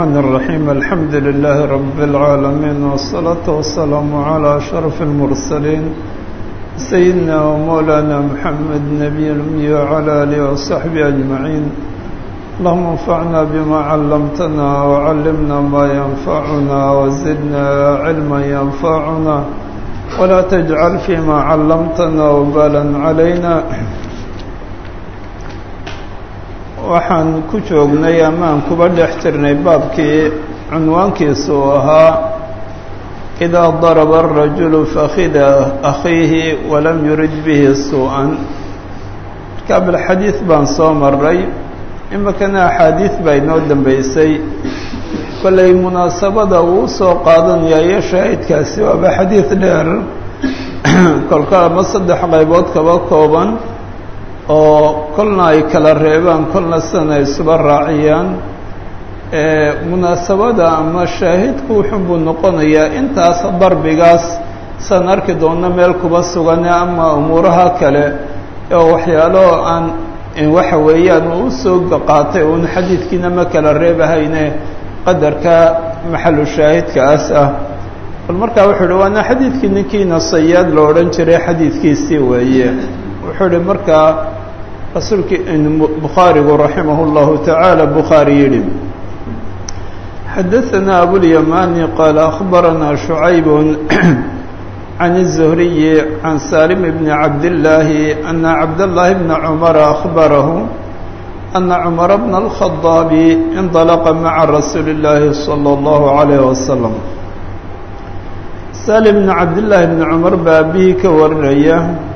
الرحمن الرحيم الحمد لله رب العالمين والصلاة والسلام على أشرف المرسلين سيدنا ومولانا محمد نبي الأمي وعلى آله وصحبه أجمعين اللهم انفعنا بما علمتنا وعلمنا ما ينفعنا وزدنا علما ينفعنا ولا تجعل فيما علمتنا وبالا علينا waxaan ku joognay amaan kuba dhex jirnay baabkii cunwaankiisu uu ahaa idaa daraba arajulu fakhida akhiihi walam yurid bihi suu-an marka bilxadiid baan soo maray iminkana axaadiid baa inoo dambeysay kollay munaasabada uu usoo qaadanayayo shaahidkaasi waaba xadiid dheer kolka ama saddex qaybood kaba kooban oo kolna ay kala reebaan kolna sana ay isuba raaciyaan munaasabada ama shaahidku wuxun buu noqonayaa intaas darbigaas san arki doonno meel kuba sugane ama umuuraha kale oo waxyaalo aan waxa weeyaan uu usoo qaatay uun xadiidkiina ma kala reebahayne qadarka maxalu shaahidkaas ah bal markaa wuxuu uhi waana xadiidkii ninkiina sayaad lo odhan jiray xadiidkiisii weeye wuxuu uhi markaa rasuulkii bukhaarigu raximah اllahu tacaala bukhaari yidhi xadaثana abulyamani qaala akhbarana شhucayb can الزhriyi can salim bni cabdillaahi ana cabdاllahi bna cumara akhbarahu ana cumara bna اlkhadaabi indalaqa maca rasuuli اllaahi salى اllahu عalayh wasalam salim bni cabdillaahi bni cumar baa abihii ka warinaya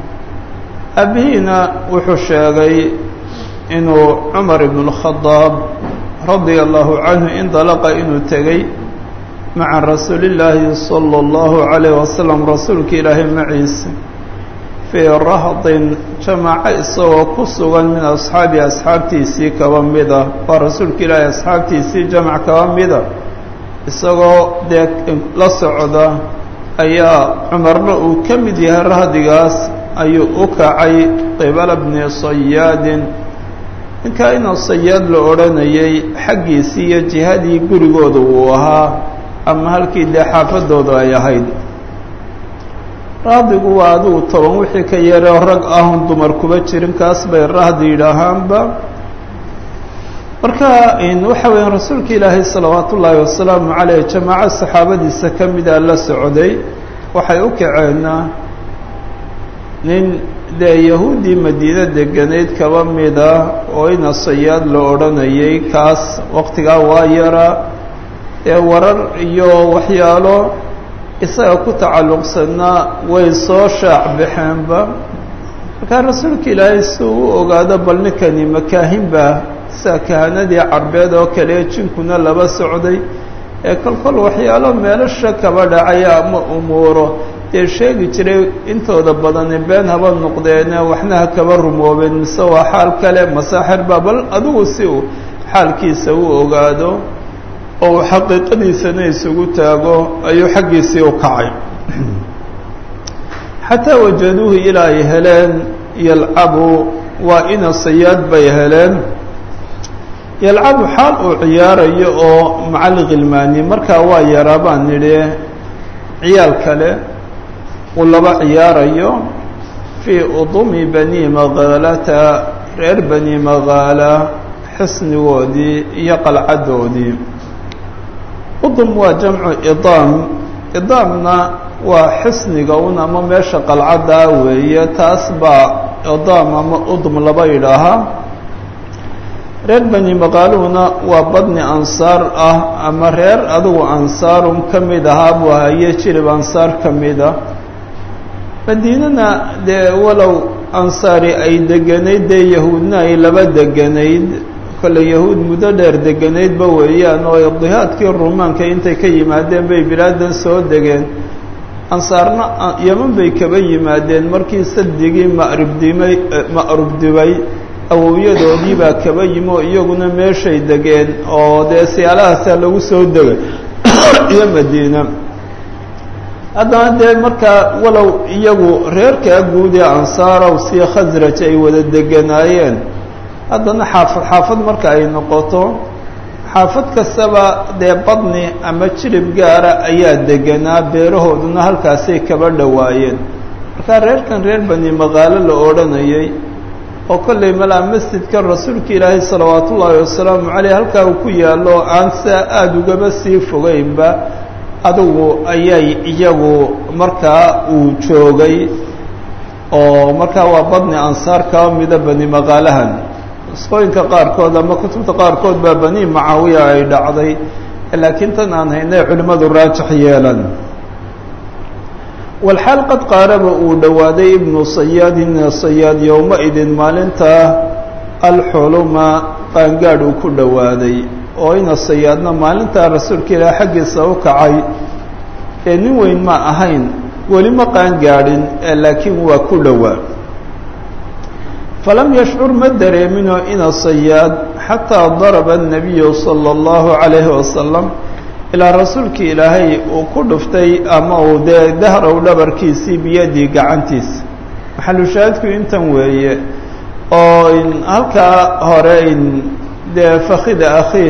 abihiina wuxuu sheegay inuu cumar ibn اlkhadaab radia allahu canhu indalaqa inuu tegey maca rasuulillaahi salى اllahu عalayh wasalam rasuulka ilaahay maciisa fii rahdin jamaaco isagoo ku sugan min asxaabi asxaabtiisii kaba mida waa rasuulka ilaahay asxaabtiisii jamac kaba mida isagoo dee la socda ayaa cumarna uu ka mid yahay rahdigaas ayuu u kacay qibala bni sayaadin ninkaa inuu sayaad la odhanayay xaggiisii iyo jihadii gurigooda uu ahaa ama halkii dee xaafadooda ay ahayd rahdigu waa adigu toban wixii ka yaroo rag ahun dumar kuba jirin kaas bay rahdi yidhaahaanba marka waxa weeyaan rasuulka ilaahay salawaat ullaahi wasalaamu caleyh jamaaco saxaabadiisa ka mida la socday waxay u kaceenna nin dee yahuuddii madiine deganayd kaba mida oo ina sayaad la odhanayay kaas waqtigaa waa yara ee warar iyo waxyaalo isaga ku tacalluqsanaa way soo shaac baxeenba markaa rasuulka ilaahay si uu u ogaado bal ninkani makaahinba sida kahanadii carbeed oo kale jinkuna laba socday ee kolkol waxyaalo meelasha kaba dhacaya ama umuuro dee sheegi jiray intooda badani been haba noqdeene waxna ha kaba rumoobeen mise waa xaal kale masaaxirba bal adigu si uu xaalkiisa u ogaado oo uu xaqiiqadiisana isugu taago ayuu xaggiisii u kacay xataa wajaduuhu ilaa ay heleen yalcabu waa ina sayaad bay heleen yalcabu xaal uu ciyaarayo oo macali khilmaani markaa waa yaraa baan nidhi ciyaal kale uu laba ciyaarayo fii udumi bani magaalata reer bani magaala xisnigoodii iyo qalcadoodii udum waa jamcu idaam idaamna waa xisniga un ama meesha qalcaddaa weeye taas baa idaam ama udum laba yidhaahaa reer bani maqaaluhuna waa badni ansaar ah ama reer adigu ansaarun ka mid ahaa buu haye jirib ansaar ka mida madiinana dee walow ansaari ay deganayd dee yahuudna ay laba deganayd kolle yahuud muddo dheer deganaydba weeyaan oo idihaadkii rumaanka intay ka yimaadeen bay bilaadan soo degeen ansaarna yeman bay kaba yimaadeen markii sadigii maribdimay ma'rubdibay awowyadoodii baa kaba yimi oo iyaguna meeshay degeen oo dee siyaalahaasaa lagu soo degay iyo madiina haddana dee markaa walow iyagu reerkaa guud ee ansaarow sii khasraj ay wada deganaayeen haddana xaafad xaafad marka ay noqoto xaafad kastaba dee badni ama jirib gaara ayaa deganaa beerahooduna halkaasay kaba dhowaayeen markaa reerkan reer bani maqaalo la odhanayay oo kollay malaa masjidka rasuulka ilaahay salawaatu ullaahi wasalaamu caleyh halkaa uu ku yaallo aan saa aada ugaba sii fogeynba adigu ayay iyagu markaa uu joogay oo markaa waa badni ansaar kaba mida bani maqaalahan isqooyinka qaarkood ama kutubta qaarkood baa bani macaawiya ay dhacday laakiin tan aan haynay culimmadu raajix yeelan walxaal qad qaaraba uu dhowaaday ibnu sayaadin sayaad yowma-idin maalintaa alxuluma qaangaadh uu ku dhowaaday oo ina sayaadna maalintaa rasuulka ilaah xaggiisa u kacay ee nin weyn ma ahayn weli ma qaangaadhin laakiin waa ku dhowaa falam yashcur ma dareemino ina sayaad xataa daraba الnabiyu salى اllahu عalayhi wasalam ilaa rasuulkii ilaahay uu ku dhuftay ama uu dee dahrow dhabarkiisii biyadii gacantiisa maxalushaahidku intan weeye oo halkaa hore dee fakida akhiin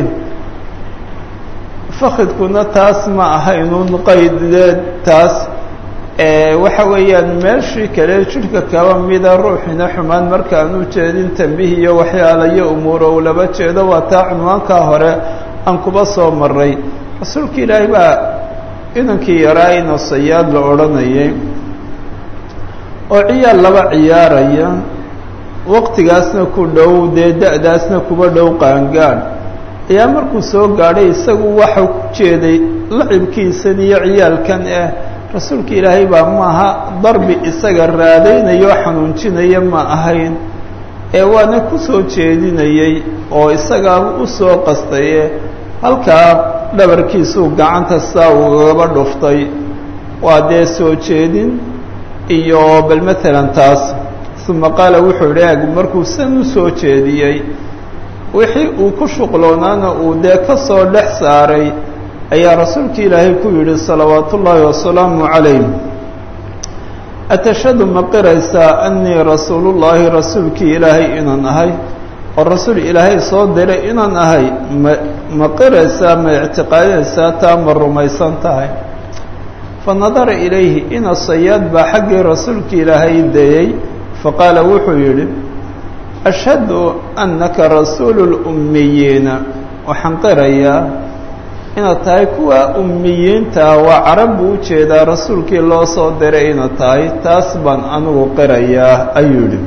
fakidkuna taas ma ahaynun qaydeed taas waxa weeyaan meeshii kale jidhka kaba mida ruuxina xumaan markaan u jeedin tambih iyo waxyaalayo umuuro uu laba jeedo waa taa cunwaankaa hore aan kuba soo maray rasuulka ilaahay baa inankii yaraa ina sayaad la odhanayay oo ciyaal laba ciyaaraya waqtigaasna ku dhow dee da-daasna kuba dhow qaangaadh ayaa markuu soo gaadhay isagu waxau ku jeeday lacibkiisan iyo ciyaalkan eh rasuulka ilaahay baa maaha darbi isaga raadaynayo xanuunjinaya ma ahayn ee waana ku soo jeedinayey oo isagaaba u soo qastaye halkaa dhabarkiisuu gacanta saa ugaba dhuftay waa dee soo jeedin iyo bal matalan taas uma qaala wuxuu idhi eg markuu san u soo jeediyey wixii uu ku shuqloonaana uu dee ka soo dhex saaray ayaa rasuulka ilaahay ku yidhi salawaatu ullaahi wasalaamu calayh atashhadu ma qiraysaa annii rasuulullaahi rasuulkii ilaahay inaan ahay oo rasuul ilaahay soo diray inaan ahay ma ma qiraysaa ma ictiqaadinaysaa taa ma rumaysan tahay fa nadara ilayhi ina sayaad baa xaggii rasuulka ilaahay dayey faqaala wuxuu yidhi ashhadu annaka rasuulu lummiyiina waxaan qirayaa inaad tahay kuwa ummiyiintaa waa carab buu u jeedaa rasuulkii loo soo diray inaad tahay taas baan anigu qirayaa ayuu yidhi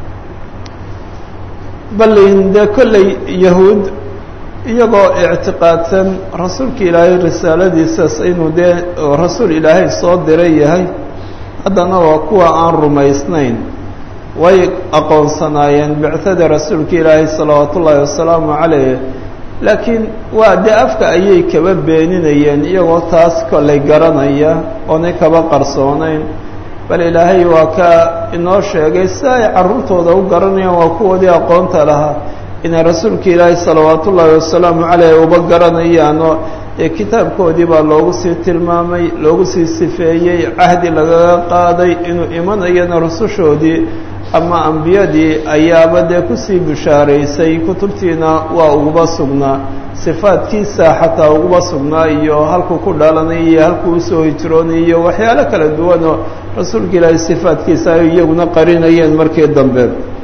balin dee kolley yahuud iyagoo ictiqaadsan rasuulka ilaahay risaaladiisas inuu dee rasuul ilaahay soo diray yahay haddana waa kuwa aan rumaysnayn way aqoonsanaayeen bicada rasuulka ilaahay salawaatu ullaahi wasalaamu calayh laakiin waa dee afka ayay kaba beeninayeen iyagoo taas kollay garanaya oonay kaba qarsoonayn bal ilaahay waa ka inoo sheegay si ay carruurtooda u garanayaan waa kuwoodii aqoonta lahaa inay rasuulka ilaahay salawaatu ullaahi wasalaamu caleyh uba garanayaanoo ee kitaabkoodii baa loogu sii tilmaamay loogu sii sifeeyey cahdi lagaga qaaday inuu imanayana rusushoodii ama ambiyadii ayaaba dee kusii bishaaraysay kutubtiina waa uguba sugnaa sifaadkiisa xataa uguba sugnaa iyo halkuu ku dhalanay iyo halkuu usoo hijroonay iyo waxyaalo kala duwanoo rasuulka ilaahay sifaadkiisa ay iyaguna qarinayeen markii dambe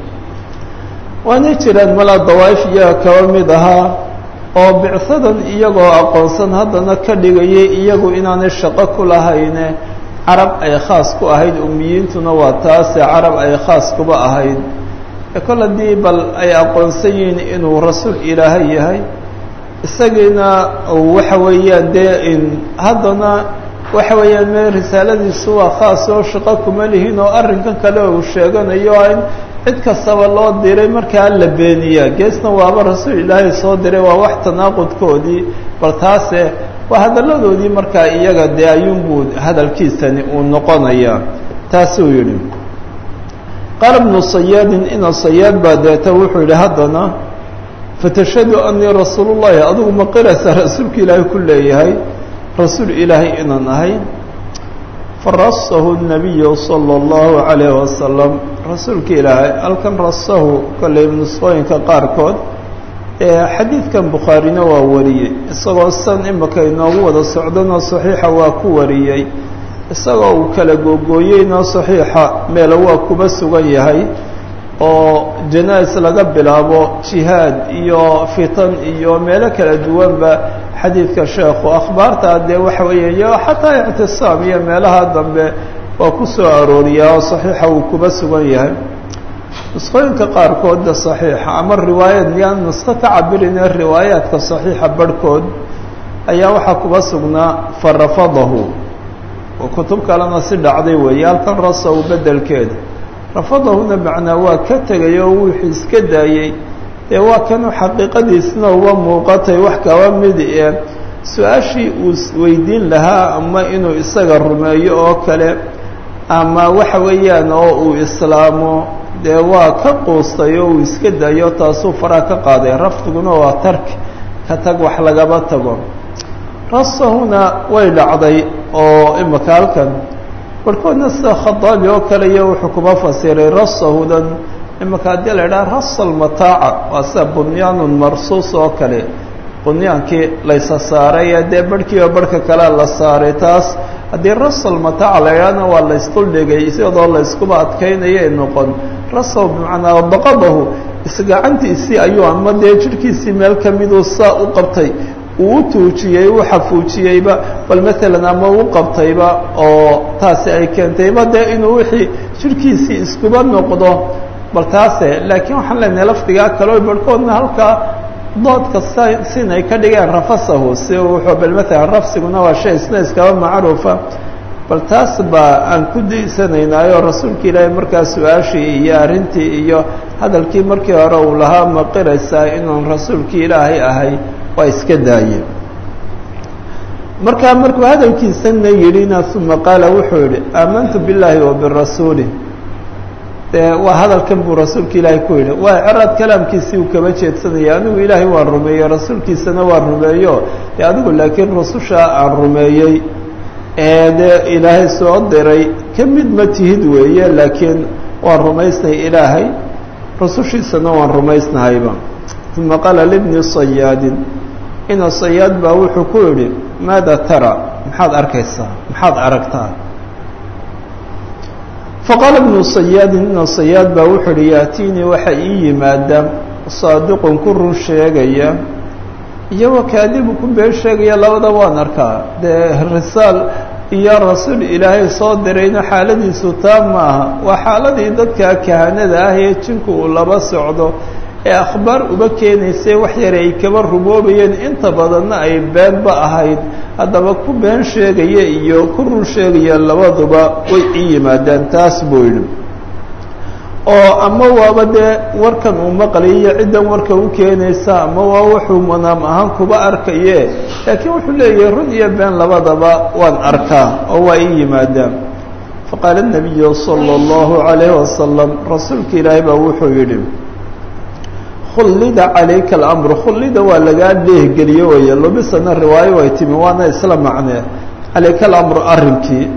waanay jiraan malaa dawaa'if iyaga kaba mid ahaa oo bicsadan iyagoo aqoonsan haddana ka dhigayay iyagu inaanay shaqo ku lahayne carab ay khaas ku ahayd ummiyiintuna waa taase carab ay khaas kuba ahayd ee kol haddii bal ay aqoonsan yihiin inuu rasuul ilaahay yahay isagiina waxa weeyaan dee in haddana waxa weeyaan me risaaladiisu waa khaas oo shaqo kuma lihin oo arrinkan kale uu sheeganayo in cid kastaba loo diray markaa la beeniyaa geesna waaba rasuul ilaahay soo diray waa wax tanaaqudkoodii bal taase waa hadalladoodii markaa iyaga dee ayuunbuu hadalkiisani uu noqonayaa taasuu yidhi qaala bnu sayaadin ina sayaad baa deeta wuxuu yidhi haddana fatashhadu anii rasuulu llahi adigu ma qiraysaa rasuulka ilaahay ku leeyahay rasuul ilaahay inaan ahay farasahu الnabiyu salى اllahu عalayh wasalam rasuulka ilaahay halkan rasahu kolley nusqooyinka qaarkood xadiidkan bukhaarina waa wariyey isagoo san imaka inoogu wada socdanoo saxiixa waa ku wariyey isagoo uu kala googooyeynoo saxiixa meelo waa kuba sugan yahay oo janais laga bilaabo jihaad iyo fitan iyo meelo kala duwanba xadiidka sheekhu akhbaarta dee waxa weeye iyo xataa ictisaam iyo meelaha dambe waa ku soo arooriyaa oo saxiixa uu kuba sugan yahay nusqooyinka qaarkoodda saxiixa ama riwaayad miyaan nusqo ka cabirine riwaayaadka saxiixa barhkood ayaa waxaa kuba sugnaa farafadahu oo kutub kalena si dhacday weeye halkan rasaw beddelkeeda rafadahuna macnaa waa ka tegay oo wuxuu iska daayey dee waa kanu xaqiiqadiisna uba muuqatay wax kaba mid ee su-aashii uu weydiin lahaa ama inuu isaga rumeeyo oo kale ama waxa weeyaan oo uu islaamo dee waa ka quustay oo uu iska daayo taasuu faraa ka qaaday rafdiguna waa tarki ka tag wax lagaba tago rasahuna way dhacday oo imaka halkan barhkoodna sida khadaabi oo kale iyo wuxuu kuma fasiray rasahudan imaka haddii la idhaha rasal mataaca waa sida bunyaanun marsuus oo kale bunyaankii laysa saaray ee dee barhkiiba barhka kalea la saaray taas haddii rasal mataaca la idhahna waa laysduldhigay iyadoo layskuba adkaynayay noqon rasal bimacnaa baqadahu isgacantiisii ayuu ama dee jidhkiisii meel ka miduu saa u qabtay uu u tuujiyey u xafuujiyeyba bal maalan ama u qabtayba oo taasi ay keentayba dee inuu wixii jidhkiisii iskuba noqdo bal taase laakiin waxaan leenahay lafdigaa kaleo barhkoodna halkaa doodka sin ay ka dhigeen rafasahu si wuxuu bal maalan rafsiguna waa shay isna iskaba macruufa bal taas baa aan ku daysanaynaayo rasuulka ilaahay markaa su-aashii iyo arrintii iyo hadalkii markii hore uu lahaa ma qiraysaa inuun rasuulkii ilaahay ahay waa iska daayeen markaa markuu hadalkiisana yidhina uma qaala wuxuu yihi aamantu billaahi wa birasuulih dee waa hadalkan buu rasuulka ilaahay ku yidhi waa ceraad kalaamkiisii uu kaba jeedsanaya anigu ilaahay waan rumeeyey rasuulkiisana waan rumeeyo dee adigu laakiin rususha aan rumeeyey ee dee ilaahay soo diray ka mid ma tihid weeye laakiin waan rumaysnay ilaahay rusushiisana waan rumaysnahayba uma qaala libni sayaadin ina sayaad baa wuxuu ku yidhi maada tara maxaad arkaysaa maxaad aragtaa faqaala ibnu sayaadin ina sayaad baa wuxuu yihi yaatiinii waxa ii yimaada saadiqun ku run sheegaya iyo wakaadibu ku been sheegaya labada waan arkaa dee risaal iyo rasuul ilaahay soo dirayna xaaladiisu taa maaha waa xaaladii dadka kahanada ah ee jinku uu laba socdo ee akhbaar uba keenaysay wax yare ay kaba rumoobayeen inta badanna ay beenba ahayd haddaba ku been sheegaya iyo ku run sheegaya labaduba way ii yimaadaan taas buu yidhi oo ama waaba dee warkan uu maqlayiyo ciddan warka u keenaysa ama waa wuxuu manaam ahaan kuba arkaye laakiin wuxuu leeyahay run iyo been labadaba waan arkaa oo waa ii yimaadaan faqaala nabiyu sala allahu calayhi wasalam rasuulka ilaahay baa wuxuu yidhi khullida calayka alamru khullida waa lagaa dheehgeliye weeye lubisana riwaayo way timi waana isla macnee calayka alamru arrinkii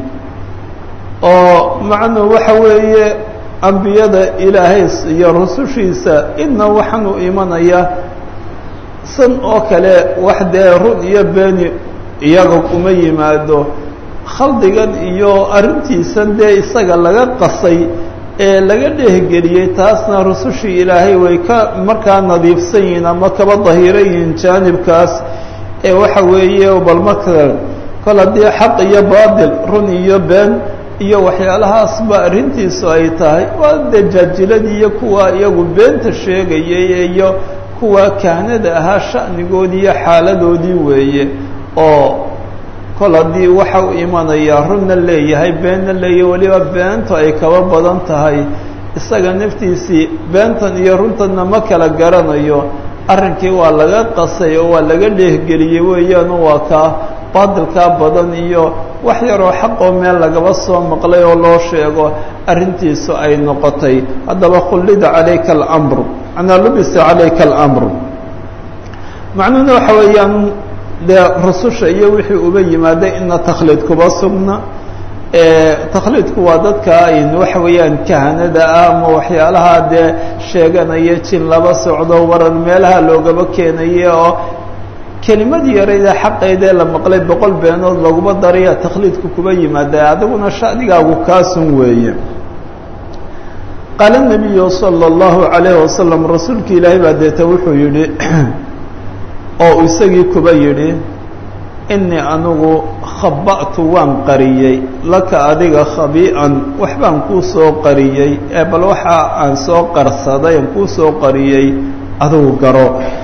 oo macnuu waxa weeye ambiyada ilaahay iyo rusushiisa idna waxaanu imanaya san oo kale wax dee run iyo beeni iyaga kuma yimaado khaldigan iyo arrintiisan dee isaga laga qasay ee laga dhehgeliyey taasna rusushii ilaahay way ka markaa nadiifsan yihiin ama kaba dahiran yihiin jaanibkaas ee waxa weeye bal marka kol haddii xaq iyo baatil run iyo been iyo waxyaalahaasba arrintiisu ay tahay waa dee jaajiladii iyo kuwa iyagu beenta sheegayay iyo kuwa kahnada ahaa sha'nigoodii iyo xaaladoodii weeye oo kol haddii waxa u imanayaa runna leeyahay beenna leeyahay weliba beentu ay kaba badan tahay isaga naftiisii beentan iyo runtanna ma kala garanayo arrinkii waa laga qasay oo waa laga dheehgeliyey weeyaanu waa kaa baadilkaa badan iyo wax yaroo xaqoo meel lagaba soo maqlay oo loo sheego arrintiisu ay noqotay haddaba khullida calayka alamru manaa lubisa calayka alamru macnuhuna waxa weeyaan dee rususha iyo wixii uba yimaaday ina takhlid kuba sugna takhliidku waa dadka ayn waxa weeyaan kahanada ah ama waxyaalaha dee sheeganaya jin laba socdo waran meelaha loogaba keenaye oo kelimadii yarayda xaqeydee la maqlay boqol beenood laguma daraya takhliidku kuba yimaada adiguna sha'digaagu kaasun weeye qaala nabiyu sala allahu calayhi wasalam rasuulki ilaahay baa deeta wuxuu yidhi oo isagii kuba yidhi inii anigu khaba'tu waan qariyey laka adiga khabii'an waxbaan kuu soo qariyey ee bal waxa aan soo qarsaday aan kuu soo qariyey adigu garo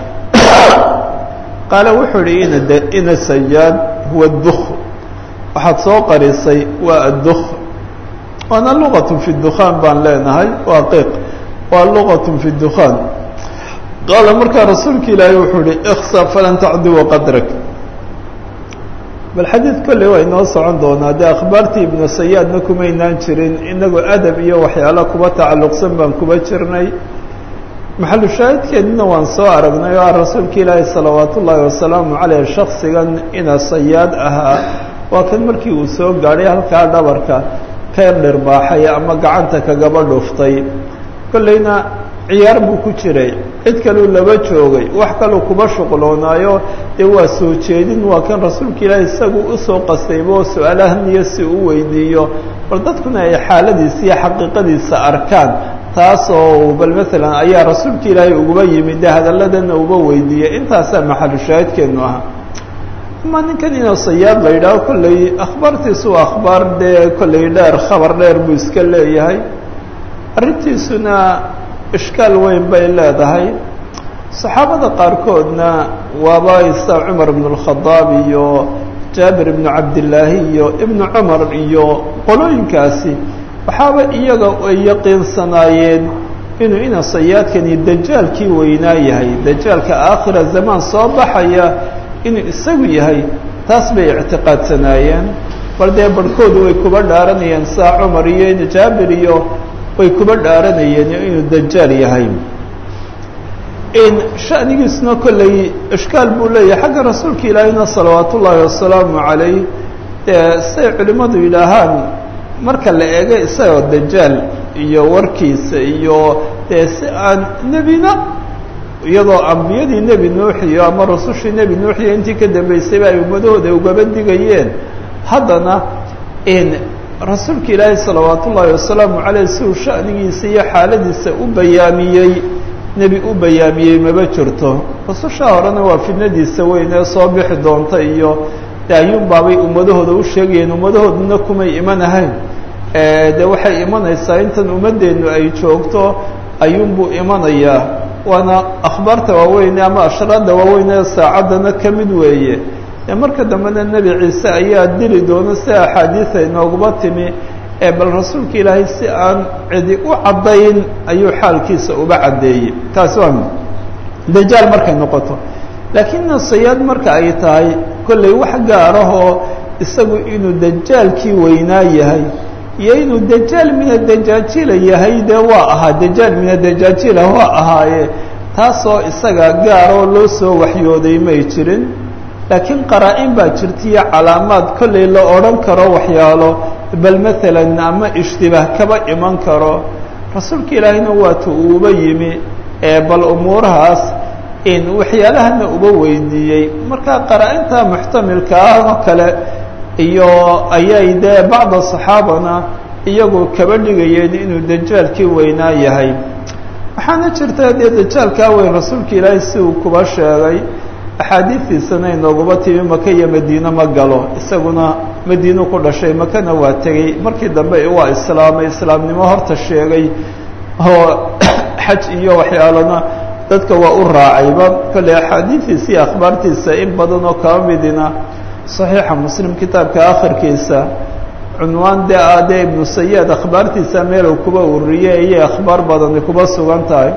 qaale wuxuu yihi ina ina sajaad huwa duk waxaad soo qarisay waa adduk waana luqatun fi dukhaan baan leenahay waa qiiq waa luqatun fi dukhaan qaala markaa rasuulka ilaahay wuxuu yihi iksa falan tacduwa qadrak bal xadiid kolley waa inoo socon doonaa dee akhbaartii ibnu sayaadna kumaynaan jirin inagoo adab iyo waxyaala kuba tacalluqsan baan kuba jirnay maxalu shaahidkeedina waan soo aragnay oo ah rasuulka ilaahi salawaat ullaahi wasalaamu caleyh shaksigan ina sayaad ahaa waa kan markii uu soo gaadhay halkaa dhabarka ka dhirbaaxay ama gacanta kagaba dhuftay kolleyna ciyaar buu ku jiray cid kaleu laba joogay wax kaluu kuba shuqloonaayo dee waa soo jeedin waa kan rasuulka ilaahi isagu usoo qastayba oo su-aalahan iyo si u weydiiyo bal dadkuna ay xaaladiisa iyo xaqiiqadiisa arkaan taasoo bal maalan ayaa rasuulka ilaahay uguba yimid dee hadaladana uba weydiiyey intaasaa maxalu shaahidkeenu ahaa ama ninkan inuu sayaad la yidhaaho kolley akhbaartiisu waa akhbaar dee kolley dheer khabar dheer buu iska leeyahay arrintiisuna ishkaal weyn bay leedahay saxaabada qaarkoodna waaba isa cumar ibnu اlkhadaab iyo jaabir ibnu cabdillaahi iyo ibnu cumar iyo qolooyinkaasi waxaaba iyaga ay yaqiinsanaayeen inuu ina sayaadkani dajaalkii weynaa yahay dajaalka aakhira zamaan soo baxaya inuu isagu yahay taas bay ictiqaadsanaayeen bal dee barhkoodu way kuba dhaaranayeen saa cumar iyo jaabir iyo way kuba dhaaranayeen inuu dajaal yahay in shanigiisna kolley ishkaal buu leeyahay xagga rasuulka ilaahiyna salawaat ullaahi wasalaamu calayh dee siday culimmadu yidhaahaan marka la eego isagoo dajaal iyo warkiisa iyo dee si aan nebina iyadoo ambiyadii nebi nuuxiyo ama rasushii nebi nuuxiyo intii ka dambeysayba ay ummadahooda ugaba digayeen haddana in rasuulka ilaahi salawaat ullaahi wasalaamu caleyh si uu sha'nigiisa iyo xaaladiisa u bayaamiyey nebi u bayaamiyey maba jirto rasushaa horena waa fidnadiisa weyn ee soo bixi doonta iyo de ayuunbaabay ummadahooda u sheegayeen ummadahooduna kumay imanahayn de waxay imanaysaa intan ummadeennu ay joogto ayuunbuu imanayaa waana akhbaarta waaweyn ama ashraadda waaweyn ee saacaddana ka mid weeye ee marka dambena nebi ciise ayaa dili doona si axaadiisa inooguma timi ee bal rasuulka ilaahay si aan cidi u caddayn ayuu xaalkiisa uba caddeeyey taasi waa dajaal markay noqoto laakiin nasayaad marka ay tahay kollay wax gaarahoo isagu inuu dajaalkii weynaa yahay iyo inuu dajaal mina dajaajila yahay dee waa ahaa dajaal mina dajaajila waa ahaaye taasoo isaga gaaroo loo soo waxyooday may jirin laakiin qaraa-in baa jirtaiyo calaamaad kollay la odhan karo waxyaalo bal maalan ama ishtibaah kaba iman karo rasuulka ilaahayna waata uuba yimi ee bal umuurahaas in waxyaalahana uba weydiiyey marka qaraa-inta muxtamilka ah oo kale iyo ayay dee bacda saxaabana iyagu kaba dhigayeen inuu dajaalkii weynaa yahay waxaana jirta dee dajaalkaa weyn rasuulka ilaahay si uu kuba sheegay axaadiistiisana inooguma timi maka iyo madiine ma galo isaguna madiinu ku dhashay makana waa tegey markii dambe waa islaamay islaamnimo horta sheegay oo xaj iyo waxyaalana dadka waa u raacayba kolley axaadiistiisa iyo akhbaartiisa in badan oo kaba midina saxiixa muslim kitaabka akhirkiisa cunwaan dee ah dee ibnu sayaad akhbaartiisa meelow kuba uriyey ayay akhbaar badani kuba sugan tahay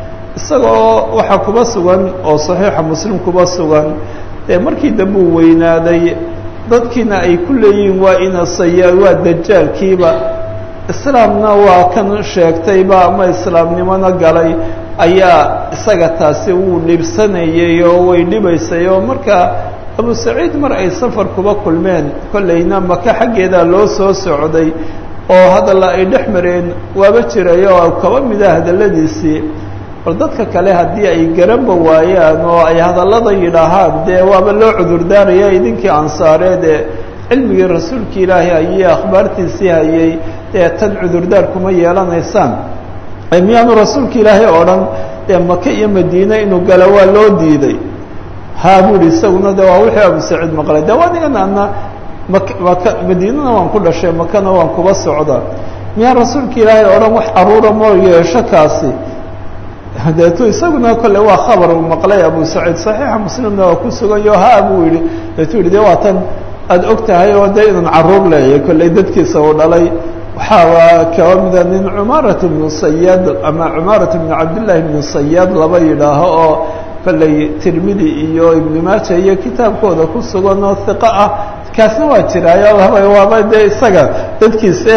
isagoo waxaa kuba sugan oo saxiixa muslim kuba sugan dee markii dambe uu weynaaday dadkiina ay ku leeyihiin waa ina sayaad waa dajaalkiiba islaamna waa kan sheegtayba ama islaamnimona galay ayaa isaga taasi wuu dhibsanayay oo way dhibaysay oo marka abu saciid mar ay safar kuba kulmeen kollayna maka xaggeedaa loo soo socday oo hadalla ay dhex mareen waaba jiray oo kaba mida hadalladiisii bal dadka kale haddii ay garanba waayaan oo ay hadallada yidhaahaan dee waaba loo cudurdaaraya idinkii ansaareed ee cilmigii rasuulka ilaahi ayay akhbaartiisii hayay dee tan cudurdaar kuma yeelanaysaan miyaanu rasuulka ilaahay oo dhan dee maka iyo madiine inuu galo waa loo diiday haa buuhi isaguna de waa wixii abu saciid maqlay de anigan ana mak maka madiinana waan ku dhashay makana waan kuba socdaa miyaan rasuulka ilaahay oo dhan wax caruura moo yeesho kaasi deetu isaguna kolle waa khabar uu maqlay abu saciid saxiixa muslimna waa ku suganyo haa buu yihi deetu yihi de waa tan aada og tahay oo de inaan caruur leeyahay kolley dadkiisa uu dhalay waxaa kaba mida nin cumaarat bnu sayaad ama cumaarat bnu cabdillahi bnu sayaad laba yidhaaho oo kolley tirmidi iyo ibnu maaja iyo kitaabkooda ku sugan oo hiqo ah kaasna waa jiraayo laba waaba dee isaga dadkiisa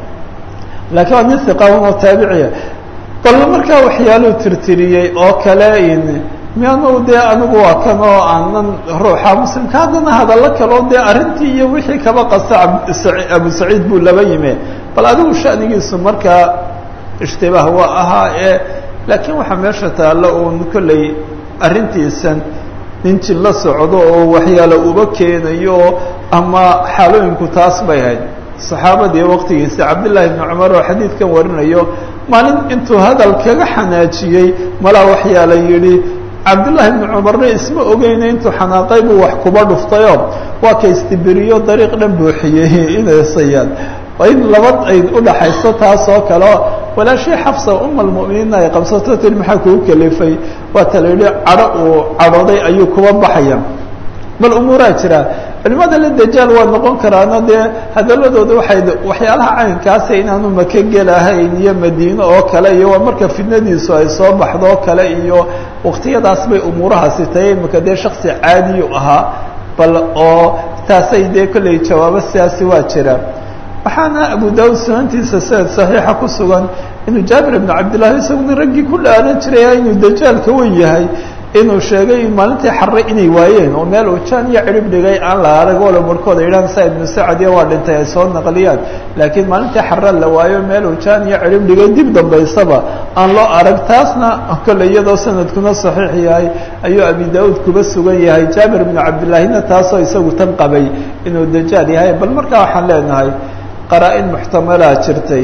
laakiin waa nin hiqa oo taabiciya bal markaa waxyaaluu tirtiriyey oo kale in miyaanu dee anigu waa kan oo aanan ruuxa muslimka haddana hadallo kaleo dee arrintii iyo wixii kaba qasta abu saciid buu laba yime bal adigu shanigiisu markaa ishtibaah waa ahaa ee laakiin waxaa meesha taalla uun kolley arrintiisan nin jin la socdo oo waxyaalo uba keenayo ama xaalooyinku taas bay ahayd saxaabadii waqtigiisa cabdillaahi bni cumar oo xadiidkan warinayo maalin intuu hadal kaga xanaajiyey malaa waxyaala yidhi cabdullaahi bni cumarna isma ogeyna intuu xanaaqay buu wax kuba dhuftayoo waa ka istibiriyo dariiq dhan buuxiyey inasayaan in laba ay udhaxayso taas oo kale walaashii xafsa uma almu'miniinna ay qabsato tir maxaa kugu kelifay waa tala yidhi cadho uu cadhooday ayuu kuba baxaya bal umuuraa jira culimada la dajaal waa noqon karaana dee hadaladooda waxay waxyaalaha caynkaasa inaanu maka gelahayn iyo madiine oo kale iyo waa marka fidnadiisu ay soo baxdo oo kale iyo waktiyadaas bay umuurahaasi tahay imaka dee shaksi caadiyu ahaa bal oo taasay dee kolley jawaabo sidaasi waa jira waxaana abu daawud sunantiisa sanad saxiixa ku sugan inuu jaabir ibnu cabdillahi isaguna raggii ku dhaaran jiraya inuu dajaalka wen yahay inuu sheegay maalintii xarre inay waayeen oo meel uu jaan iyo cirib dhigay aan la arag walo markooda idhaan sa ibnu sacadiya waa dhintay ay soo naqliyaan laakiin maalintii xarre la waayo meel uu jaan iyo cirib dhigay dib dambaysaba aan loo arag taasna kole iyadoo sanadkuna saxiix yahay ayuu abi daauud kuba sugan yahay jaabir ibnu cabdillaahina taasoo isagu tan qabay inuu dajaal yahay bal markaa waxaan leenahay qaraa-in muxtamalaa jirtay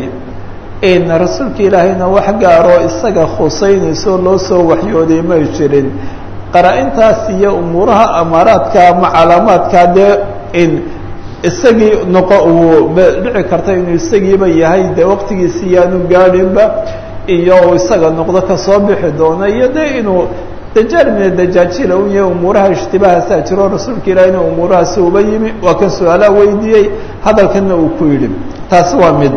in rasuulka ilaahayna wax gaaroo isaga khusaynayso loo soo waxyooday may jirin qaraa-intaas iyo umuuraha amaaraadka ama calaamaadka dee in isagii noqo uu dhici karta inuu isagiiba yahay dee waqtigiisi yaanu gaadhinba iyo uu isaga noqdo kasoo bixi doono iyo dee inuu dajaal mina dajaajila u yahay umuuraha ishtibaahasaa jiro rasuulka ilaahayna umuurahaasi uba yimi waa kan su-aalaa weydiiyey hadalkana uu ku yidhi taasi waa mid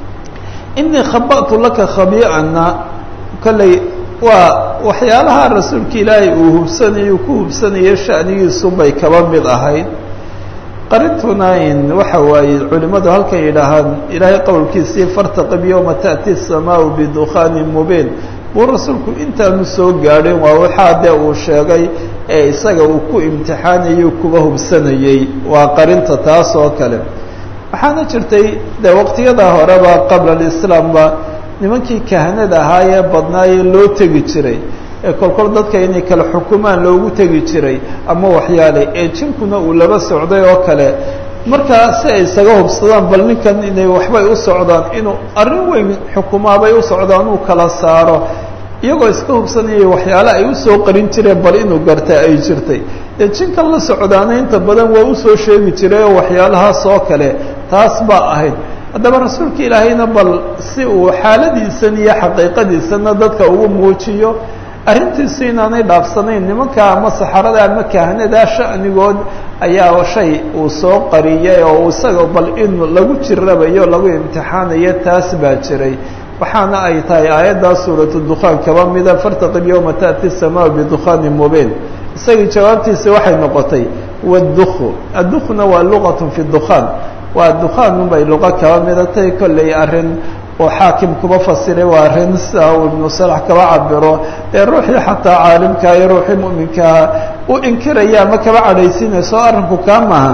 inii khaba'tu laka khabii'ana kolley waa waxyaalaha rasuulka ilaahay uu hubsanayo ku hubsanayo shanigiisu bay kaba mid ahayd qarintuna in waxa waaye culimmadu halkay yidhaahaan ilaahay qowlkiisii fartaqib yowma ta'ti الsamaau bidukhaani mubiin buu rasuulku intaanu soo gaadhin waa waxaa dee uu sheegay ee isaga uu ku imtixaanayo kuba hubsanayey waa qarinta taas oo kale waxaana jirtay de waqtiyada horeba qabla alislaamba nimankii kahanada ahaayee badnaayee loo tegi jiray ee kolkol dadka inay kala xukumaan loogu tegi jiray ama waxyaale ee jinkuna uu laba socday oo kale markaa si ay isaga hubsadaan bal ninkan inay waxbay u socdaan inuu arrin weyn xukumaabay u socdaan uu kala saaro iyagoo iska hubsanayay waxyaale ay usoo qarin jireen bal inuu garta ay jirtay dee jinkan la socdaana inta badan waa usoo sheegi jiray oo waxyaalahaas oo kale taas baa ahayd haddaba rasuulka ilaahayna bal si uu xaaladiisan iyo xaqiiqadiisana dadka ugu muujiyo arrintiisu inaanay dhaafsanayn nimanka ama saxarada ama kahanada sha'nigood ayaa shay uu soo qariyay oo isaga bal in lagu jirabayo lagu imtixaanayo taas baa jiray waxaana ay tahay aayaddaa suuratu dukhaan kaba mida fartaqib yowma ta'ti الsamaau bidukhaani mubiin isagii jawaabtiisi waxay noqotay wاdukhu addukuna waa luqat fi dukhaan waa dukhaan unbay luqo kaba midatay kolley arrin oo xaakim kuba fasiray waa arrin sida uu ibnu salax kaba cabiro ee ruuxii xataa caalimkaa iyo ruuxii mu'minkaa u inkiraya ama kaba cadhaysiinayso arrinku kaa maaha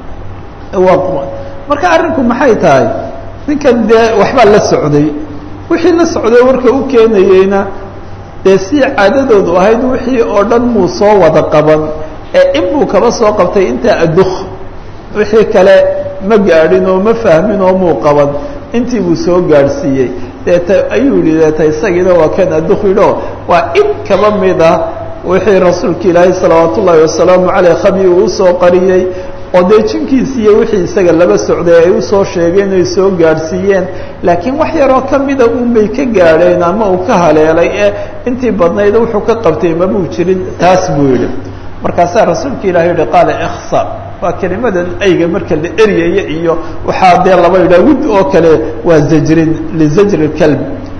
marka arrinku maxay tahay ninkan dee waxbaa la socday wixii la socday warka u keenayeyna dee si caadadoodu ahayd wixii oo dhan muu soo wada qaban ee in buu kaba soo qabtay intaa aduk wixii kale ma gaadhin oo ma fahmin oo muu qaban intii buu soo gaadhsiiyey deeta ayuu yihi deeta isagiina waa kan aduk yidho waa in kaba mid ah wixii rasuulka ilaahay salawaat ullaahi wasalaamu caleyh khabi uu usoo qariyey oo dee jinkiisi iyo wixii isaga laba socday ay usoo sheegeen ay soo gaadhsiiyeen laakiin wax yaroo ka mida unbay ka gaadheen ama uu ka haleelay ee intii badnayd wuxuu ka qabtay mabuu jirin taas buu yidhi markaasaa rasuulka ilahi yihi qaala iksa waa kelimadan ayga marka la eryaya iyo waxaa dee laba yidhah wud oo kale waa zajrin lizajri kalb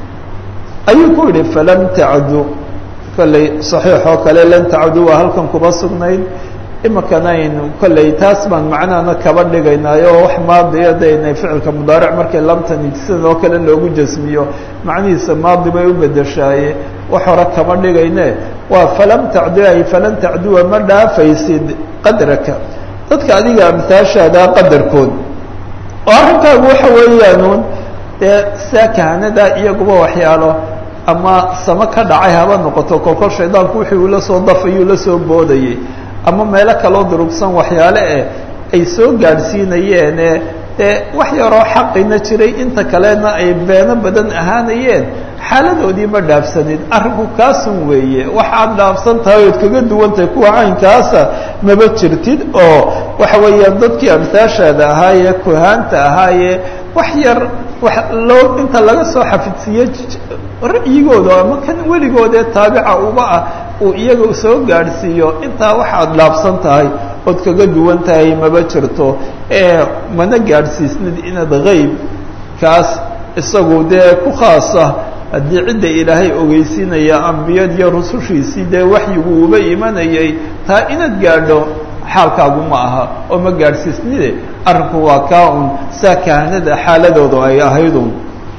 ayuu ku yidhi falam tacdu kolley saxiix oo kale lan tacdu waa halkan kuba sugnayd imakanayn kolley taas baan macnahana kaba dhigaynaayo oo wax maadiya daynay ficilka mudaaric markay lamtani sidoo kale loogu jasmiyo macnihiisa maadi bay u bedeshaaye wax hore kama dhigayne waa falam tacdu ay falan tacduwa ma dhaafaysid qadraka dadka adiga amtaashaadaa qadarkood oo arrinkaagu waxa weeyaanuun dee saa kahanada iyaguba waxyaalo ama samo ka dhacay haba noqoto kolkol shaydaanku wixii uu la soo dafayuu la soo boodayey ama meelo kaloo durugsan waxyaale eh ay soo gaadhsiinayeene dee wax yaroo xaqina jiray inta kalena ay beeno badan ahaanayeen xaaladoodii ma dhaafsanid arrinku kaasun weeye waxaad dhaafsan tahay ood kaga duwantahay kuwa caynkaasa maba jirtid oo waxa weeyaan dadkii amtaashaada ahaayee kuhaanta ahaayee wax yar wax loo inta laga soo xafidsiiye ra'yigooda ama kan weligoodee taabica uba ah uu iyaga soo gaadhsiiyo intaa waxaad dhaafsan tahay ood kaga duwan tahay maba jirto ee mana gaadhsiisnid inaad hayb kaas isagu dee ku khaasa haddii cidda ilaahay ogeysiinaya ambiyad iyo rusushiisii dee waxyigu uba imanayay taa inaad gaadho xaalkaagu ma aha oo ma gaadhsiisnide arrinku waa kaa un saa kahanada xaaladoodu ay ahaydun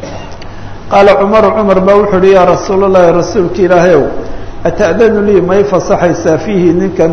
qaala cumaru cumar baa wuxuu uhi yaa rasuul llahi rasuulka ilaahayow ata'danu lii may fasaxaysaa fiihi ninkan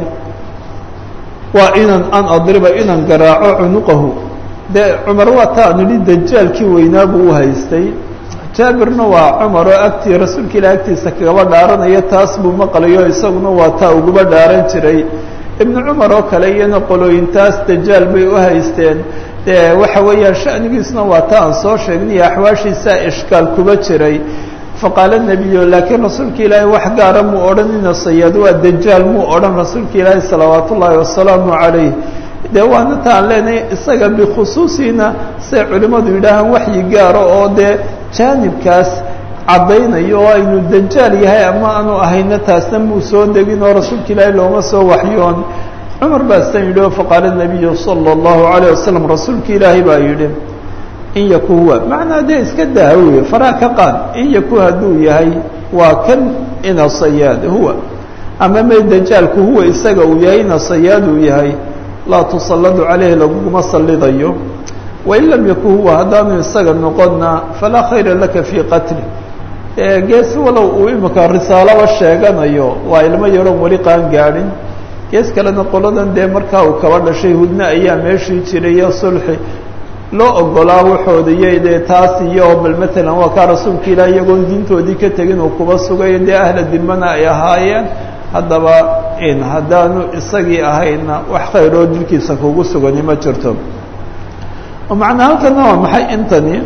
waa inan an adriba inan garaaco cunuqahu dee cumar waa taa nidhi dajaalkii weynaa buu u haystay jaabirna waa cumar oo agtii rasuulka ilahi agtiisa kagaba dhaaranaya taas buu maqlayo isaguna waa taa uguba dhaaran jiray ibnu cumar oo kale iyana qolooyintaas dajaal bay u haysteen dee waxa weeyaan shanigiisna waa ta aan soo sheegnay axwaashiisaa ishkaal kuba jiray faqaala nebiyo laakiin rasuulka ilaahi wax gaara muu odhanina sayaad waa dajaal muu odhan rasuulka ilaahi salawaat ullaahi wasalaamu calayh dee waana ta aan leenahay isaga bikhusuusina say culimmadu yidhaahaan waxyi gaaro oo dee jaanibkaas caddaynayo oo aynu dajaal yahay ama aanu ahayna taasna muu soo degin oo rasuulka ilaahi looma soo waxyoon cumar baa san yidhi oo faqaala nabiyu sala allahu calayh wasalam rasuulka ilaahi baa yidhi in yaku huwa macnaa dee iska daa weye faraa ka qaad in yaku hadduu yahay waa kan ina sayaad huwa ama may dajaalku huwa isaga uu yahay ina sayaad uu yahay laa tusalladu caleyhi laguguma sallidayo wain lam yaku huwa haddaanu isaga noqonna falaa khayra laka fii qatli gees walow uu imika risaalaba sheeganayo waa ilmo yaroon weli qaan gaadhin gees kalena qoladan dee markaa uu kaba dhashay hudna ayaa meeshii jirayo sulxi loo ogolaa waxoodaiyo dee taas iyo bal matalan waa kaa rasuulka ilaah iyagoon diintoodii ka tegin uu kuba sugayo dee ahla dimana ay ahaayeen haddaba in haddaanu isagii ahayna wax khayroo dilkiisa kugu sugani ma jirto oo macnaa halkana waa maxay intani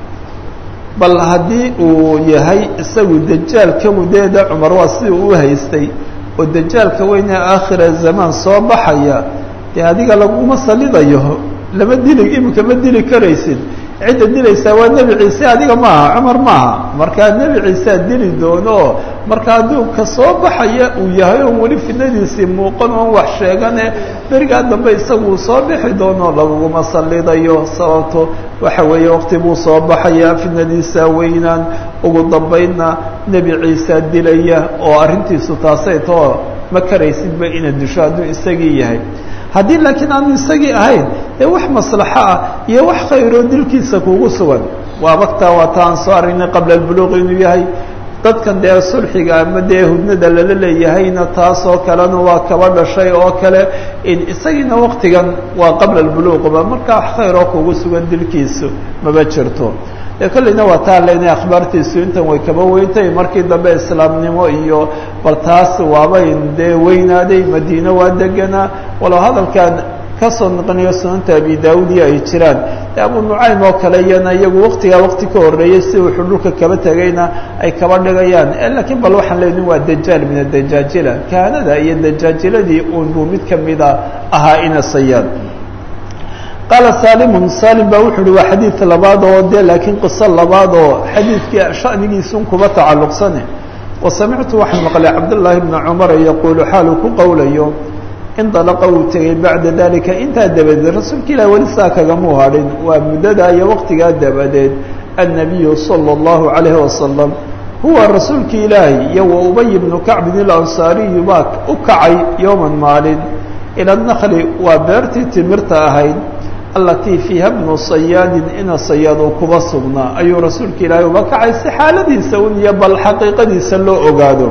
bal haddii uu yahay isagu dajaalka mudeeda cumar waa sidii uu haystay oo dajaalka weynee aakhira zamaan soo baxaya dee adiga laguma salidayo lama dili imika ma dili karaysid cidda dilaysaa waa nebi ciise adiga maaha cumar maaha markaa nebi ciiseaa dili doono marka hadduu ka soo baxaya uu yahay oon weli fidnadiisii muuqan oon wax sheegane berigaa dambe isagu uu soo bixi doono laguguma salidayo sababto waxa weeye waqti buu soo baxaya fidnadiisaa weynaan ugu dambaynna nebi ciisaa dilaya oo arrintiisu taasay too ma karaysidba inaad disho hadduu isagii yahay haddii laakiin aanu isagii ahayn dee wax maslaxo ah iyo wax khayroo dilkiisa kugu sugan waa waktaa waa ta aan soo aragnay qabla albuluuq inuu yahay dadkan dee sulxiga ama dee hudnada lala leeyahayna taasoo kalena waa kaba dhashay oo kale isagiina waktigan waa qabla albuluuqba markaa wax khayr oo kugu sugan dilkiisu maba jirto dee kolleyna waa taa lena akhbaartiisu intan way kaba weyntay markii dambe islaamnimo iyo bal taas waabay dee weynaaday madiine waa deganaa walow hadalkan kasoo noqonayo sunanta abi daawudiya ay jiraan de abu nucaym oo kale iyana iyagu waktigaa wakti ka horreeyey si wuxuu dhulka kaba tegayna ay kaba dhigayaan lakiin bal waxaan leeyihin waa dajaal min adajaajila kahanada iyo dajaajiladii uun buu mid kamida ahaa ina sayaan qaala salimun salim baa wuxu uhi waa xadiid labaad oo de laakiin qiso labaad oo xadiidkii shanigiisun kuba tacalluqsane wa samictu waxaan maqlay cabdullaahi bna cumara yaquulu xaaluu ku qowlayo indalaqa uu tegey bacda dalika intaa dabadeed rasuulka ilahi weli saa kagamuu hadhin waa muddadaa iyo waqtigaa dabadeed annabiyu sala allahu calayhi wasalam huwa rasuulka ilaahi iyo wa ubay bnu kacbin ilansaariyu baa u kacay yowman maalin ila nakli waa beertii timirta ahayd allatii fiiha bnu sayaadin ina sayaad uu kuba sugnaa ayuu rasuulka ilaahi uba kacay si xaaladiisa un iyo bal xaqiiqadiisa loo ogaado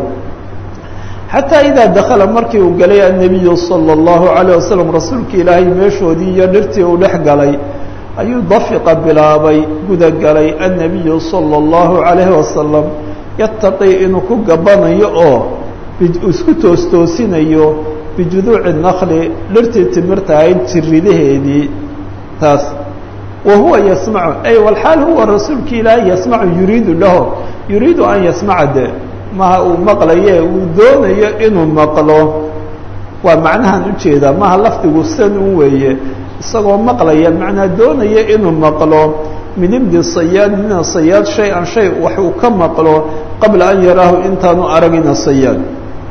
xataa idaa dakala markii uu galay annabiyu sala allahu calayh wasalam rasuulka ilaahay meeshoodii iyo dhirtii uu dhex galay ayuu dafiqa bilaabay guda galay annabiyu sala allahu calayhi wasalam yataqii inuu ku gabanayo oo isku toostoosinayo bijuduuci nakli dhirtii timirta ahayd jiridaheedii taas wa huwa yasmacu ay walxaal huwa rasuulka ilaahay yasmacu yuriidu lahu yuriidu an yasmaca de maha uu maqlaye uu doonayo inuu maqlo waa macnahan ujeedaa maha lafdigu san u weeye isagoo maqlaya macnaa doonaya inuu maqlo min ibni sayaad mina sayaad shay an shay wax uu ka maqlo qabla an yaraahu intaanu aragina sayaad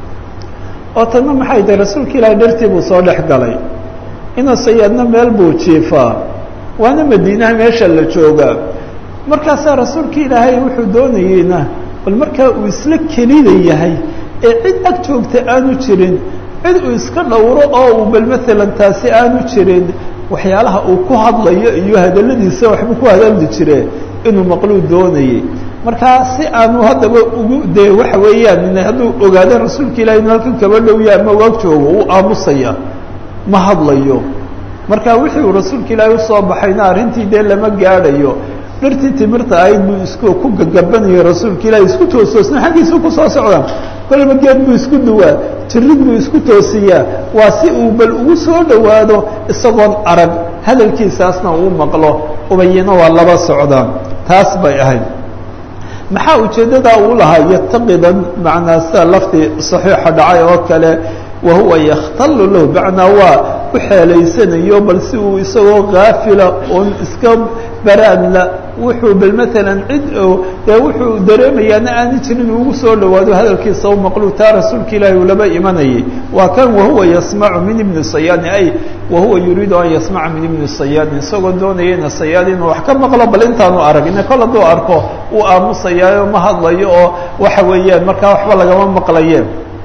oo tanna maxay tahay rasuulka ilaahay dhartii buu soo dhex galay ina sayaadna meel buu jiifaa waana madiinaha meesha la joogaa markaasaa rasuulka ilaahay wuxuu doonayeyna bal markaa uu isla kelida yahay ee cid ag joogta aanu jirin cid uu iska dhowro oo uu bal maalan taasi aanu jirin waxyaalaha uu ku hadlayo iyo hadaladiisa waxbuu ku hadaldi jire inuu maqluu doonayey markaa si aanu haddaba ugu dee waxa weeyaan hadduu ogaado rasuulka ilahi inu halkan kaba dhowya ama waag joogo uu aamusaya ma hadlayo marka wixii uu rasuulka ilaahi usoo baxayna arrintii dee lama gaadhayo dhirtii timirta ahayd buu isku ku gagabanayo rasuulka ilaahi isku toostoosna xaggiisuu kusoo socdaa kolba geed buu isku duwaa jirid buu isku toosiyaa waa si uu bal ugu soo dhowaado isagoon arag hadalkiisaasna uu maqlo ubayina waa laba socdaan taas bay ahayd maxaa ujeeddadaa uu lahaa yataqidan macnaa sida laftii saxiixa dhacay oo kale wahuwa yakhtalu lahu macnaa waa u xeelaysanayo bal si uu isagoo kaafila oon iska baraadla wuxuu bal maalan cid dee wuxuu dareemayaana aani jirin ugu soo dhawaado hadalkiisa u maqlu taa rasuulka ilaahi uu laba imanayay waa kan wahuwa yasmacu min ibni sayaadin ay wahuwa yuriidu an yasmaca min ibni sayaadin isagoo doonaya ina sayaad inuu wax ka maqlo bal intaanu arag ina kol hadduu arko uu aamusayaayo ma hadlayo oo waxa weeyaan markaa waxba lagama maqlaye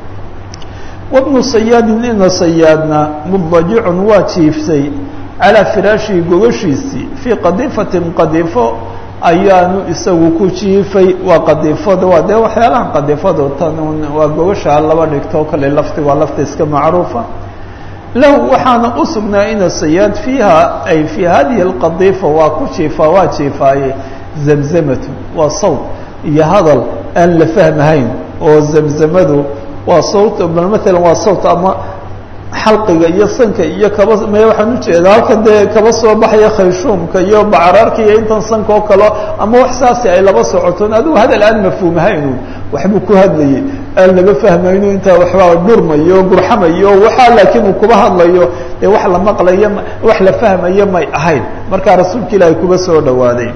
wabnu sayaadin ina sayaadna mudajicun waa jiiftay calaa firaashihi gogashiisii fii qadiifatin qadiifo ayaanu isagu ku jiifay waa qadiifada waa dee waxyaalahan qadiifadu tan waa gogasha laba dhigto kale lafti waa lafta iska macruufa lahu waxaana u sugnaa ina sayaad fiiha ay fii hadihi alqadiifa waa ku jiifaa waa jiifaaye zamzamatu waa sawt iyo hadal aan la fahmahayn oo zamzamadu waa sawt bal maalan waa sawt ama xalqiga iyo sanka iyo kaba maya waxaan ujeedaa halkan dee kaba soo baxaya khayshuumka iyo bacaraarka iyo intan sanka oo kale ama wax saasi ay laba socotoon adigu hadal aan mafhuumhaynu waxbuu ku hadlayay aan laga fahmayno intaa waxbaa dhurmayo gurxamayo waxaa laakiin uu kuba hadlayo dee wax la maqlayo wax la fahmayo may ahayn markaa rasuulka ilaahay kuba soo dhawaaday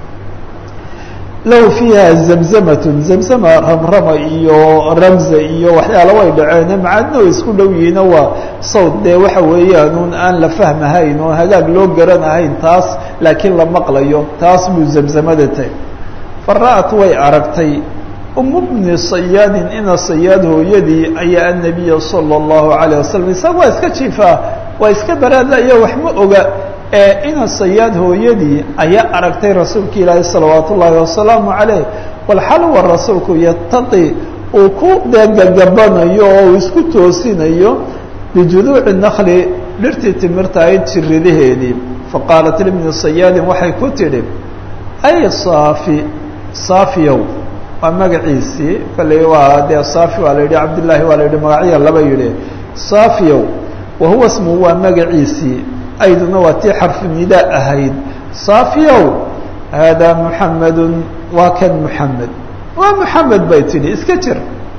lahu fiiha zamzamatun zamzama ramrama iyo ramza iyo waxyaala way dhaceen macaadna way isku dhow yihiino waa sawt dee waxa weeyaan un aan la fahmahayn oo hagaag loo garanahayn taas laakiin la maqlayo taas buu zamzamada tahy fara'at way aragtay umu bni sayaadin ina sayaad hooyadii ayaa annabiya sala allahu calayh wasalam isaga waa iska jiifaa waa iska baraadla iyo wax ma oga ee ina sayaad hooyadii ayaa aragtay rasuulka ilaahi salawaat ullaahi wasalaamu calayh walxalwa rasuulku yataqi uu ku degagabanayo oo uu isku toosinayo bijuduuci nakli dhirtii timirta ayd jiridaheedii faqaalat libni sayaadin waxay ku tidhi ay saafi saafiyow waa magaciisii kolley waa dee saafi waa la yidhi cabdillaahi waa la yidhi magacya laba yidhi saafiyow wa huwa ismuhu waa magaciisii ayduna waa tii xarfu nidaa ahayd saafiyow haadaa muxamedun waa kan muxamed waa muxamed bay tidhi iska jir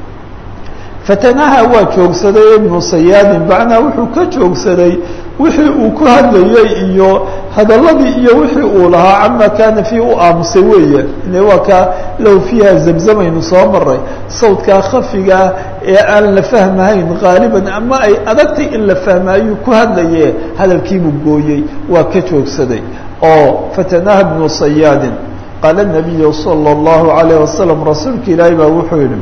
fatanaha waa joogsaday ibnu sayaadin bacnaa wuxuu ka joogsaday wixii uu ku hadlayey iyo hadalladii iyo wixii uu lahaa cama kaana fii u aamusay weeye ile waa kaa low fiiha zamzamaynu soo maray sawdkaa khafigaa ee aan la fahmahayn qaaliban ama ay adagtay in la fahma ayuu ku hadlaye hadalkiibuu gooyey waa ka joogsaday oo fatanaha ibnu sayaadin qaala nabiyu sala allahu calayh wasalam rasuulka ilaahi baa wuxuu yidhi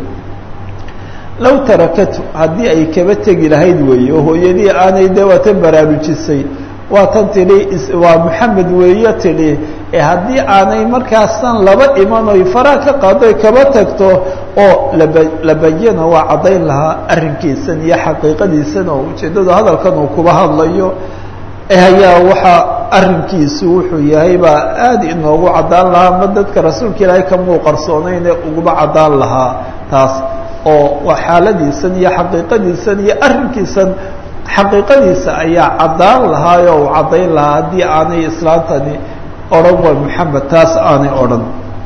low tarakatu haddii ay kaba tegi lahayd weeye oo hooyadii aanay dee waatan baraarujisay waatan tidhi waa maxamed weeye tidhi ee haddii aanay markaasan laba iman oy faraa ka qaado kaba tagto oo laba labayana waa caddayn lahaa arrinkiisan iyo xaqiiqadiisan oo ujeeddadu hadalkan uu kuba hadlayo ayaa waxaa arrinkiisu wuxuu yahay baa aada inoogu caddaan lahaa ma dadka rasuulka ilaahay kamuu qarsoonayne uguba caddaan lahaa taas oo waa xaaladiisan iyo xaqiiqadiisan iyo arrinkiisan xaqiiqadiisa ayaa caddaan lahaayoo uu caddayn lahaa haddii aanay islaantani odhan waa maxamed taas aanay odhan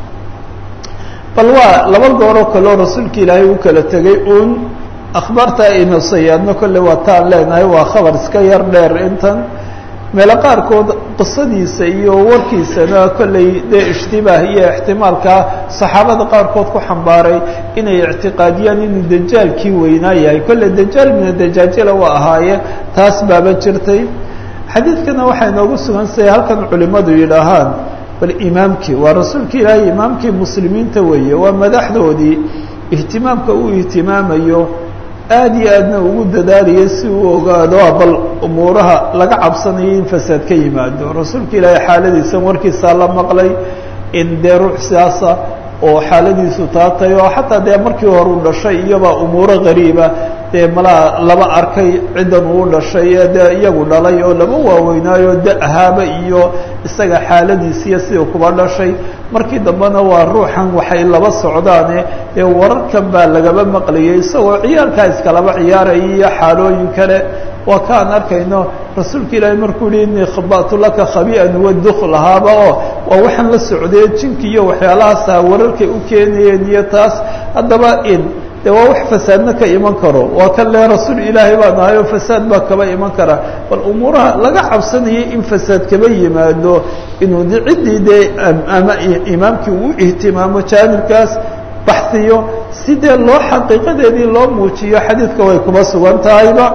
bal waa laba gooroo kaleo rasuulka ilaahay u kala tegay uun akhbaarta aynu sayaadno kolle waa taan leenahay waa khabar iska yar dheer intan meelo qaarkood qisadiisa iyo warkiisana kolley dee ishtibaah iyo ixtimaalkaa saxaabada qaarkood ku xambaaray inay ictiqaadiyaan inuu dajaalkii weynaa yahay kolley dajaal mina dajaajila waa ahaaye taas baaba jirtay xadiidkana waxay noogu sugan sahay halkan culimmadu yidhaahaan bal imaamkii waa rasuulka ilaahay imaamkii muslimiinta weeye waa madaxdoodii ihtimaamka uu ihtimaamayo aada iyo aadna ugu dadaalaya si uu ogaado bal umuuraha laga cabsanayo in fasaad ka yimaado rasuulka ilaahay xaaladiisan warkiisaa la maqlay in dee ruux siyaasa oo xaaladiisu taatay oo xataa dee markii hore u dhashay iyobaa umuuro gariiba dee malaa laba arkay ciddan uu dhashay ee dee iyagu dhalay oo laba waaweynaayo da ahaaba iyo isaga xaaladiisiiyo sidii kuba dhashay markii dambena waa ruuxan waxay laba socdaane dee wararkan baa lagaba maqlayay isagoo ciyaalkaa iskalaba ciyaaraya iyo xaalooyin kale waa ka aan arkayno rasuulka ilaahay markuu yihi inii khaba'tu laka khabi'an waduk lahaaba oo waa waxaan la socdee jinki iyo waxyaalahaasa wararkay u keenayeen iyo taas haddaba in de waa wax fasaadna ka iman karo waa kan le rasuul ilaahay baa nahay oo fasaad baa kaba iman kara bal umuuraha laga cabsanayay in fasaad kaba yimaado inuu d ciddii dee ama imaamkii uu ihtimaamo jaanibkaas baxsiyo si dee loo xaqiiqadeedii loo muujiyo xadiidka way kuba sugan tahayba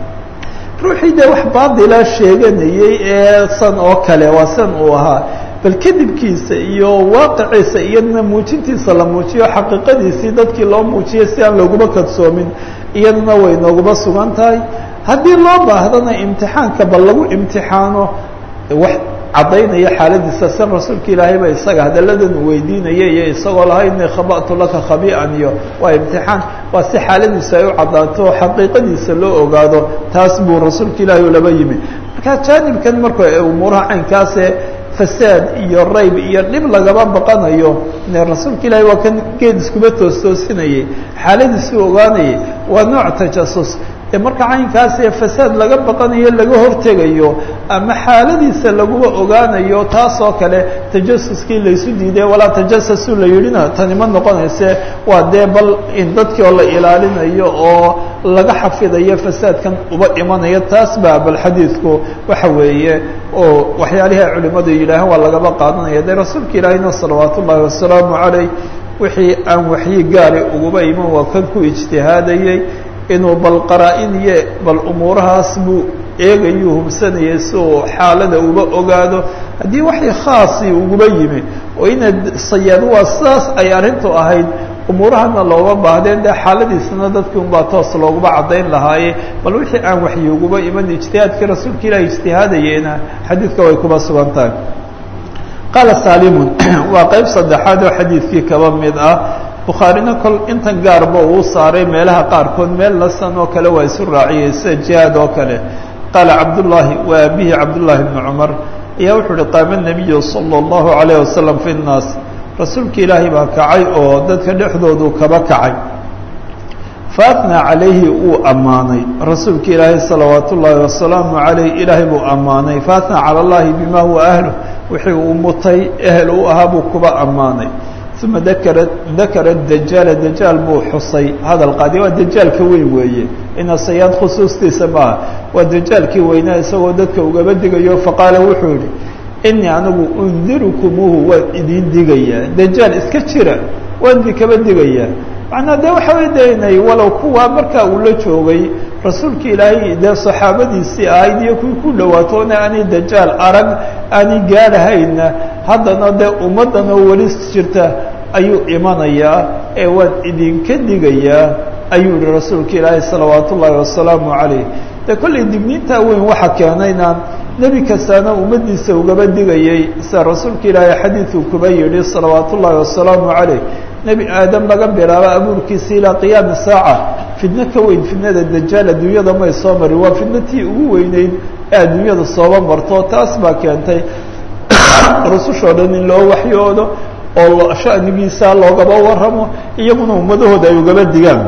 ruuxii dee wax baadila sheeganayey ee san oo kale waa san uu ahaa bal kadibkiisa iyo waaqiciisa iyadana muujintiisa la muujiyo xaqiiqadiisii dadkii loo muujiyo si aan looguma kadsoomin iyadana way nooguba sugan tahay haddii loo baahdana imtixaanka bal lagu imtixaano wax caddaynaya xaaladiisa san rasuulka ilaahay ba isaga hadalladan uu weydiinaya iyo isagoo lahaa inii khaba'tu laka khabi'an iyo waa imtixaan waa si xaaladiisa ay u caddaato oo xaqiiqadiisa loo ogaado taas buu rasuulka ilaahay u laba yimi marka jaanibkan marka umuuraha caynkaase fasaad iyo rayb iyo dhib lagaba baqanayo ne rasuulka ilaahay waa kan geed iskuba toostoosinayay xaaladiisuu ogaanayay waa nooc tajasus ee marka caynkaasee fasaad laga baqanayo laga hortegayo ama xaaladiisa laguba ogaanayo taasoo kale tajasuskii laysu diiday walaa tajasasu la yidhina tani ma noqonayse waa dee bal in dadkii oo la ilaalinayo oo laga xafidayo fasaadkan uba imanaya taas baa bal xadiidku waxa weeye oo waxyaalihi ay culimadu yidhaahaan waa lagaba qaadanaya dee rasuulka ilaahayna salawaat ullaahi wasalaamu calayh wixii aan waxyi gaari uguba iman waa kan ku ijtihaadayey inuu bal qaraa-in iyo bal umuurahaas buu eegayuu hubsanayay si uu xaalada uba ogaado haddii waxay khaasi uguba yimi oo inaad sayaad waa sidaas ay arrintu ahayd umuurahana looga baahdeen dee xaaladiisana dadkii unbaa toos looguma caddayn lahaaye bal wixii aan waxyiguba iman ijtihaadkii rasuulka ilahi ijtihaadayeena xadiidka way kuba sugan tahay qaala saalimun waa qeyb saddexaad oo xadiidkii kaba mid ah bukhaarina kol intan gaarba uu saaray meelaha qaarkood meel lasan oo kale waa isu raaciyey sida jihaad oo kale qaala cabdullaahi wa abihi cabdullaahi bni cumar ayaa wuxuu uhi qaama nabiyu sala allahu calayh wasalam fi nnaas rasuulka ilaahay baa kacay oo dadka dhexdoodu kaba kacay faatnaa calayhi uu ammaanay rasuulka ilaahay salawaat ullaahi wasalaamu calayh ilaahay buu ammaanay faatnaa cala allahi bima huwa ahlu wixii uu mutay ehel u ahaa buu kuba ammaanay uma dakara dakara dajaala dajaal buu xusay hadal qaadi waa dajaalka weyn weeye ina sayaad khusuustiisa maaha waa dajaalkii weynaa isagoo dadka ugaba digayo faqaala wuxuu yihi inii anigu undirukumuuhu waan idin digayaa dajaal iska jira waan idinkaba digayaa macnaa dee waxa way daynay walow kuwa markaa uu la joogay rasuulka ilaahay dee saxaabadiisii ahayd iyo kuwii ku dhawaatoona aanay dajaal arag aanay gaadhahayna haddana dee ummaddan oo weli jirta ayuu imanayaa ee waan idinka digayaa ayuu yihi rasuulka ilaahay salawaat ullaahi wasalaamu calayh dee kollay digniintaa weyn waxa keenayna nebi kastaana ummaddiisa ugaba digayay sida rasuulka ilaahay xadiiduu kuba yidhi salawaat ullaahi wasalaamu calayh nebi aadam laga bilaabo abuurkiisa ilaa qiyaami saaca fidno ka weyn fidnada dajaal adduunyada may soo marin waa fidnatii ugu weyneyd ee adduunyada sooba marto taas baa keentay rusushoo dhan in loo waxyoodo oo shanigiisa loogaba warramo iyaguna ummadahooda ay ugaba digaan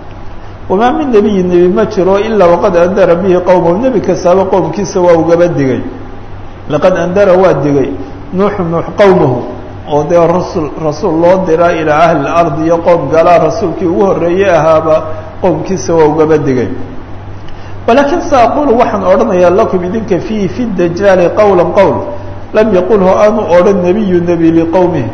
wamaa min nebiyi nebi ma jiro ilaa waqad andara bihi qowmahu nebi kastaaba qowmkiisa waa ugaba digay laqad andara waa digay nuuxu nuux qowmahu oo dee rasul rasuul loo dira ilaa ahli اlardi iyo qowm galaa rasuulkii ugu horreeyey ahaaba qowmkiisa waa ugaba digay walakin sa aqulu waxaan odhanayaa lakum idinka fiihi fi dajaali qowla qowl lam yaqulhu aanu odhan nebiyu nebi liqowmihi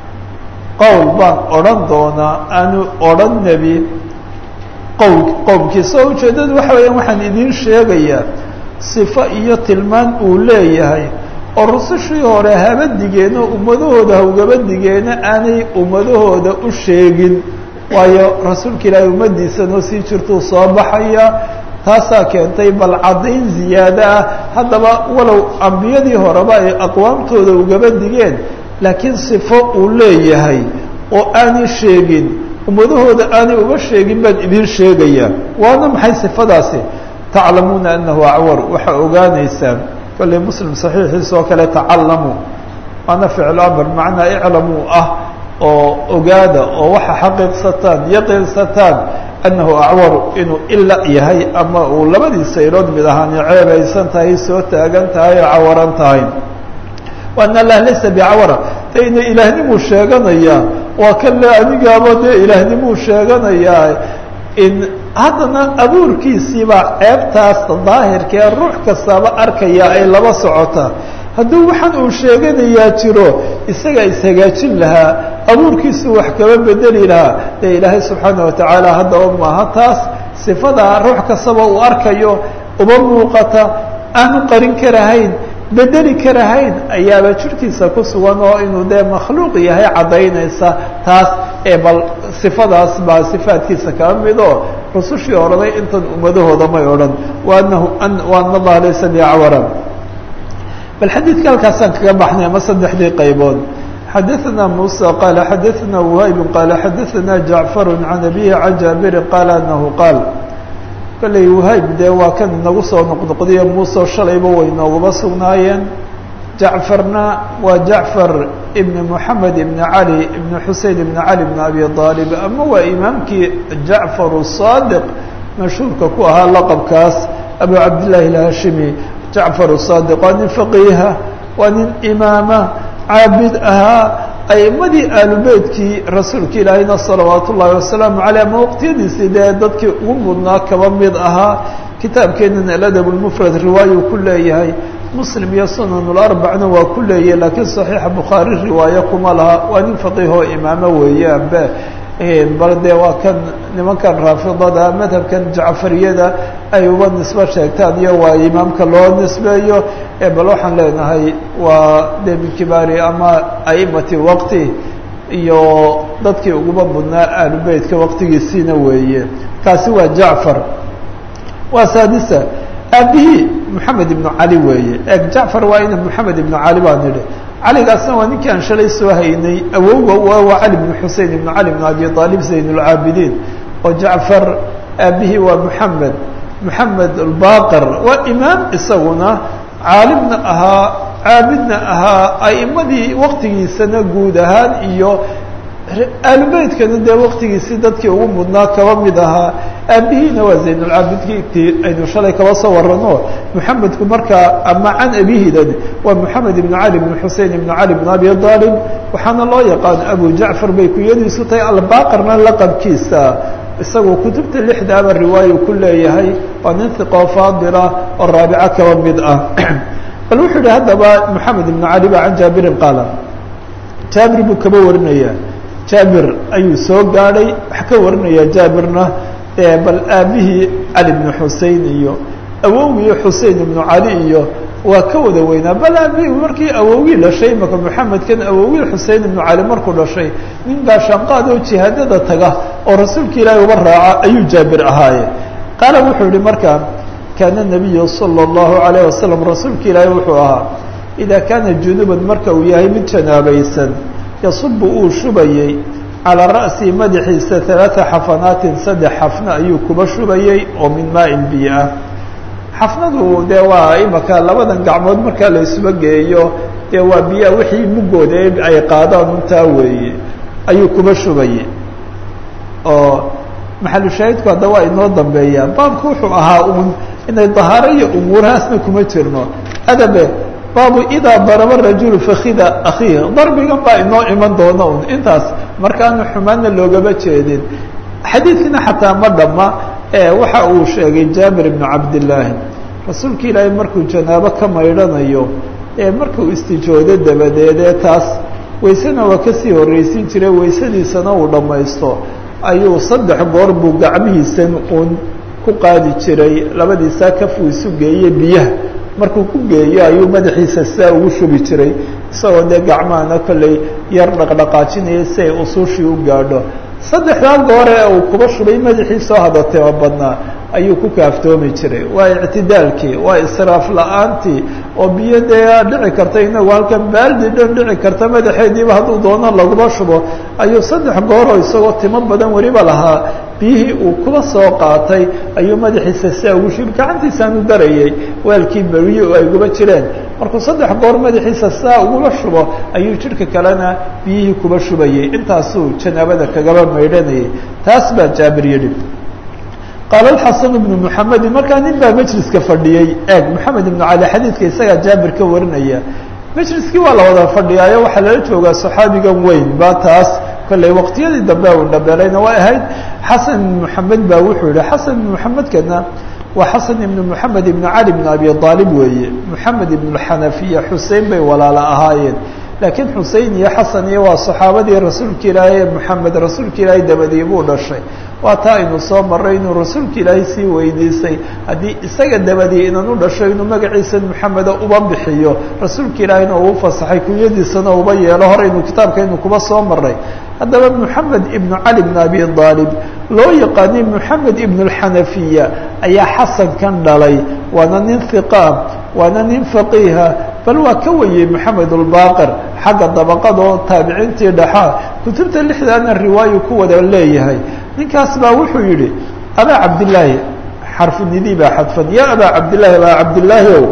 qowl baan odhan doonaa aanu odhan nebi qowl qowmkiisa oo ujeeddadu waxa weeyaan waxaan idiin sheegayaa sifo iyo tilmaan uu leeyahay oo rusushii hore haba digeeno ummadahooda ha ugaba digeeno aanay ummadahooda u sheegin waayo rasuulka ilaahay ummaddiisanoo sii jirtuu soo baxaya taasaa keentay bal caddayn ziyaado ah haddaba walow ambiyadii horeba ay aqwaamtooda ugaba digeen laakiin sifo uu leeyahay oo aanay sheegin ummadahooda aanay uba sheegin baan idiin sheegayaa waana maxay sifadaasi taclamuuna anahu acwar waxaa ogaanaysaan kollay muslim saxiixiisa oo kale tacalamuu waana ficlu amr macnaa iclamuu ah oo ogaada oo waxa xaqiiqsataan yaqiinsataan annahu acwaru inuu ila yahay ama uu labadiisa ilood mid ahaani ceebaysan tahay soo taagan tahay oo cawaran tahay waana allah laysa bicawara de ina ilaahnimu sheeganayaa waa kan le anigaaba dee ilaahnimu sheeganayaa in haddana abuurkiisiibaa ceebtaas daahirkee ruux kastaaba arkaya ay laba socotaa hadduu waxaan uu sheeganayaa jiro isagaa ishagaajin lahaa abuurkiisu wax kaba bedeli lahaa dee ilaahay subxaana watacaala haddaba maaha taas sifadaa ruux kastaba uu arkayo uba muuqata aanu qarin karahayn bedeli karahayn ayaaba jirkiisa ku sugan oo inuu dee makhluuq yahay caddaynaysa taas ee bal sifadaas baa sifaadkiisa kaba mid oo rusushii odhanay intan ummadahooda may odhan waanahu waana allaha laysa biacwara bal xadiidka halkaasaan kaga baxnay ama saddexdii qaybood xadaثna muسى qال xadaثna وhayb qال xadaثna جaعفar عan abihi can jaabiri qaal anahu qaal kolley whayb dee waa kan inagu soo noqnoqdiyo muuse shalayba way noogaba sugnaayeen jacfarna waa jacfar ibn moxamed ibn cali ibn xusein ibn cali ibn abi aalib ama waa imaamkii jacfar الصaadiq mashhuurka ku ahaa laqabkaas abu cabdillaahi اlhashimi jacfar الصaadiq waa nin faqiiha waa nin imaama caabid ahaa aimadii aalubeytkii rasuulka ilaahayna salawaat ullaahi wasalaamu caleyh ama waqtiyadiisii dee dadkii ugu mudnaa kaba mid ahaa kitaabkeenan aladab lmufrad riwaayuu ku leeyahay muslim iyo sunanularbacna waa ku leeyahay laakiin saxiixa bukhaari riwaayo kuma laha waa nin faqiihoo imaamo weeye ambe bal dee waa kan nimankan raafidada madhabkan jacfariyada ay uba nisbo sheegtaan iyo waa imaamka loo nisbeeyo bal waxaan leenahay waa de min kibaari ama aimati waqti iyo dadkii uguba mudnaa aalubeytka waqtigiisiina weeye kaasi waa jacfar waa saadisa aabihii moxamed ibnu cali weeye eeg jacfar waa ina moxamed ibnu cali baa nidhi caligaasna waa ninkii aan shalay soo haynay awowga waa cali bnu xusein ibnu cali bnu abi aalib zayn اlcaabidiin oo jacfar aabihii waa moxamed moxamed albaqir waa imaam isaguna caalimna ahaa caabidna ahaa a'imadii waqtigiisana guud ahaan iyo aalubeytkana dee waqtigiisii dadkii ugu mudnaa kaba mid ahaa aabihiina waa zaynulcaabidkii aynu shalay kaba soo warano moxamedku markaa ama can abihidan waa moxamed ibnu cali ibnu xusein ibnu cali ibnu abi aalib waxaana loo yaqaan abu jacfar bay kuyadiisu tahay albaqirna laqabkiisa isagoo kutubta lixdaaba riwaayo ku leeyahay waa nin hiqoo faadila oo raabico kaba mid ah bal wuxuu yihi haddaba moxamed ibnu cali ba can jaabirin qaala jaabir buu kaba warinaya jaabir ayuu soo gaadhay wax ka warinaya jaabirna bal aabihii cali bnu xusein iyo awowgii xusein ibnu cali iyo waa ka wada weynaa bal aabihii markii awowgii dhashay maka moxamedkan awowgii xusein ibnu cali markuu dhashay nin gaashaanqaad oo jihaadada taga oo rasuulka ilaahi uba raaca ayuu jaabir ahaaye qaala wuxuu yihi markaa kaana nabiyu sala allahu alayh wasalam rasuulka ilaahi wuxuu ahaa idaa kaana junuban marka uu yahay mid janaabaysan yasubu uu shubayey calaa ra'sihi madaxiisa halaata xafanaatin saddex xafna ayuu kuba shubayey oo min maain biyo ah xafnadu dee waa imaka labadan gacmood markaa la isuba geeyo dee waa biyaha wixii mugooda ay qaadaan untaa weeye ayuu kuba shubayey oo maxalushaahidku hadda waa inoo dambeeyaa baabku wuxuu ahaa uun inay dahaaro iyo umuurahaasna kuma jirno adabe baabu idaa daraba rajulu fakida akhiih darbigan baa inoo iman doona un intaas markaanu xumaanna loogama jeedin xadiidkina xataa ma dhamma waxa uu sheegay jaabir ibnu cabdillaahi rasuulka ilaahay markuu janaabo ka maydhanayo markuu istijoodo dabadeedee taas waysena waa kasii horreysiin jiray waysadiisana uu dhammaysto ayuu saddex goor buu gacmihiisan uun ku qaadi jiray labadiisaa kafuu isu geeye biyaha markuu ku geeyo ayuu madaxiisa sidaa ugu shubi jiray isagoo dee gacmahana kolley yar dhaqdhaqaajinaya si ay usuushii u gaadho saddexdaa goore ee uu kuba shubay madaxiisoo hadatema badnaa ayuu ku kaaftoomi jiray waa ictidaalkii waa israaf la-aantii oo biyo dee dhici karta inagu halkan baaldi dhan dhici karta madaxeediiba hadduu doono laguma shubo ayuu saddex gooroo isagoo timo badan weliba lahaa biyihii uu kuba soo qaatay ayuu madaxiisa sidaa ugu shubi gacantiisaanu darayay weelkii beriyo ay guba jireen markuu saddex goor madaxiisa sidaa ugula shubo ayuu jidhka kalena biyihii kuba shubayay intaasuu janaabada kagaba maydhanayay taas baa jaabir yidhi qaala xasan ibnu muxamedi markaa nin baa majliska fadhiyey eeg moxamed ibnu cali xadiidka isagaa jaabir ka warinaya majliskii waa la wada fadhiyaayo waxaa lala joogaa saxaabigan weyn ba taas kolley waqtiyadii dambe uu dhabeelayna way ahayd xasan ibnu moxamed baa wuxuu yihi xasan ibnu moxamedkana waa xasan ibnu moxamed ibnu cali ibnu abi aalib weeye moxamed ibnu xanafiya xusein bay walaalo ahaayeen laakiin xusein iyo xasan iyo waa saxaabadii rasuulka ilaahay ee moxamed rasuulka ilaahay dabadii buu dhashay waa taa aynu soo maray inuu rasuulka ilaahay sii weydiisay haddii isaga dabadii inan u dhasho inuu magaciisa moxameda uba bixiyo rasuulka ilaahayna uu fasaxay kunyadiisana uba yeelo hore inuu kitaabkaynu kuba soo maray haddaba moxamed ibnu cali ibn abi aalib loo yaqaanay moxamed ibnu lxanafiya ayaa xasankan dhalay waana nin hiqaa waana nin faqiiha bal waa ka weyey moxamed ulbaaqir xagga dabaqadoo taabiciintii dhaxaa kutubta lixdaana riwaayu ku wada leeyahay ninkaas baa wuxuu yidhi abaa cabdillaahi xarfunidii baa xadfan ya abaa cabdillaahi abaa cabdillaahi ow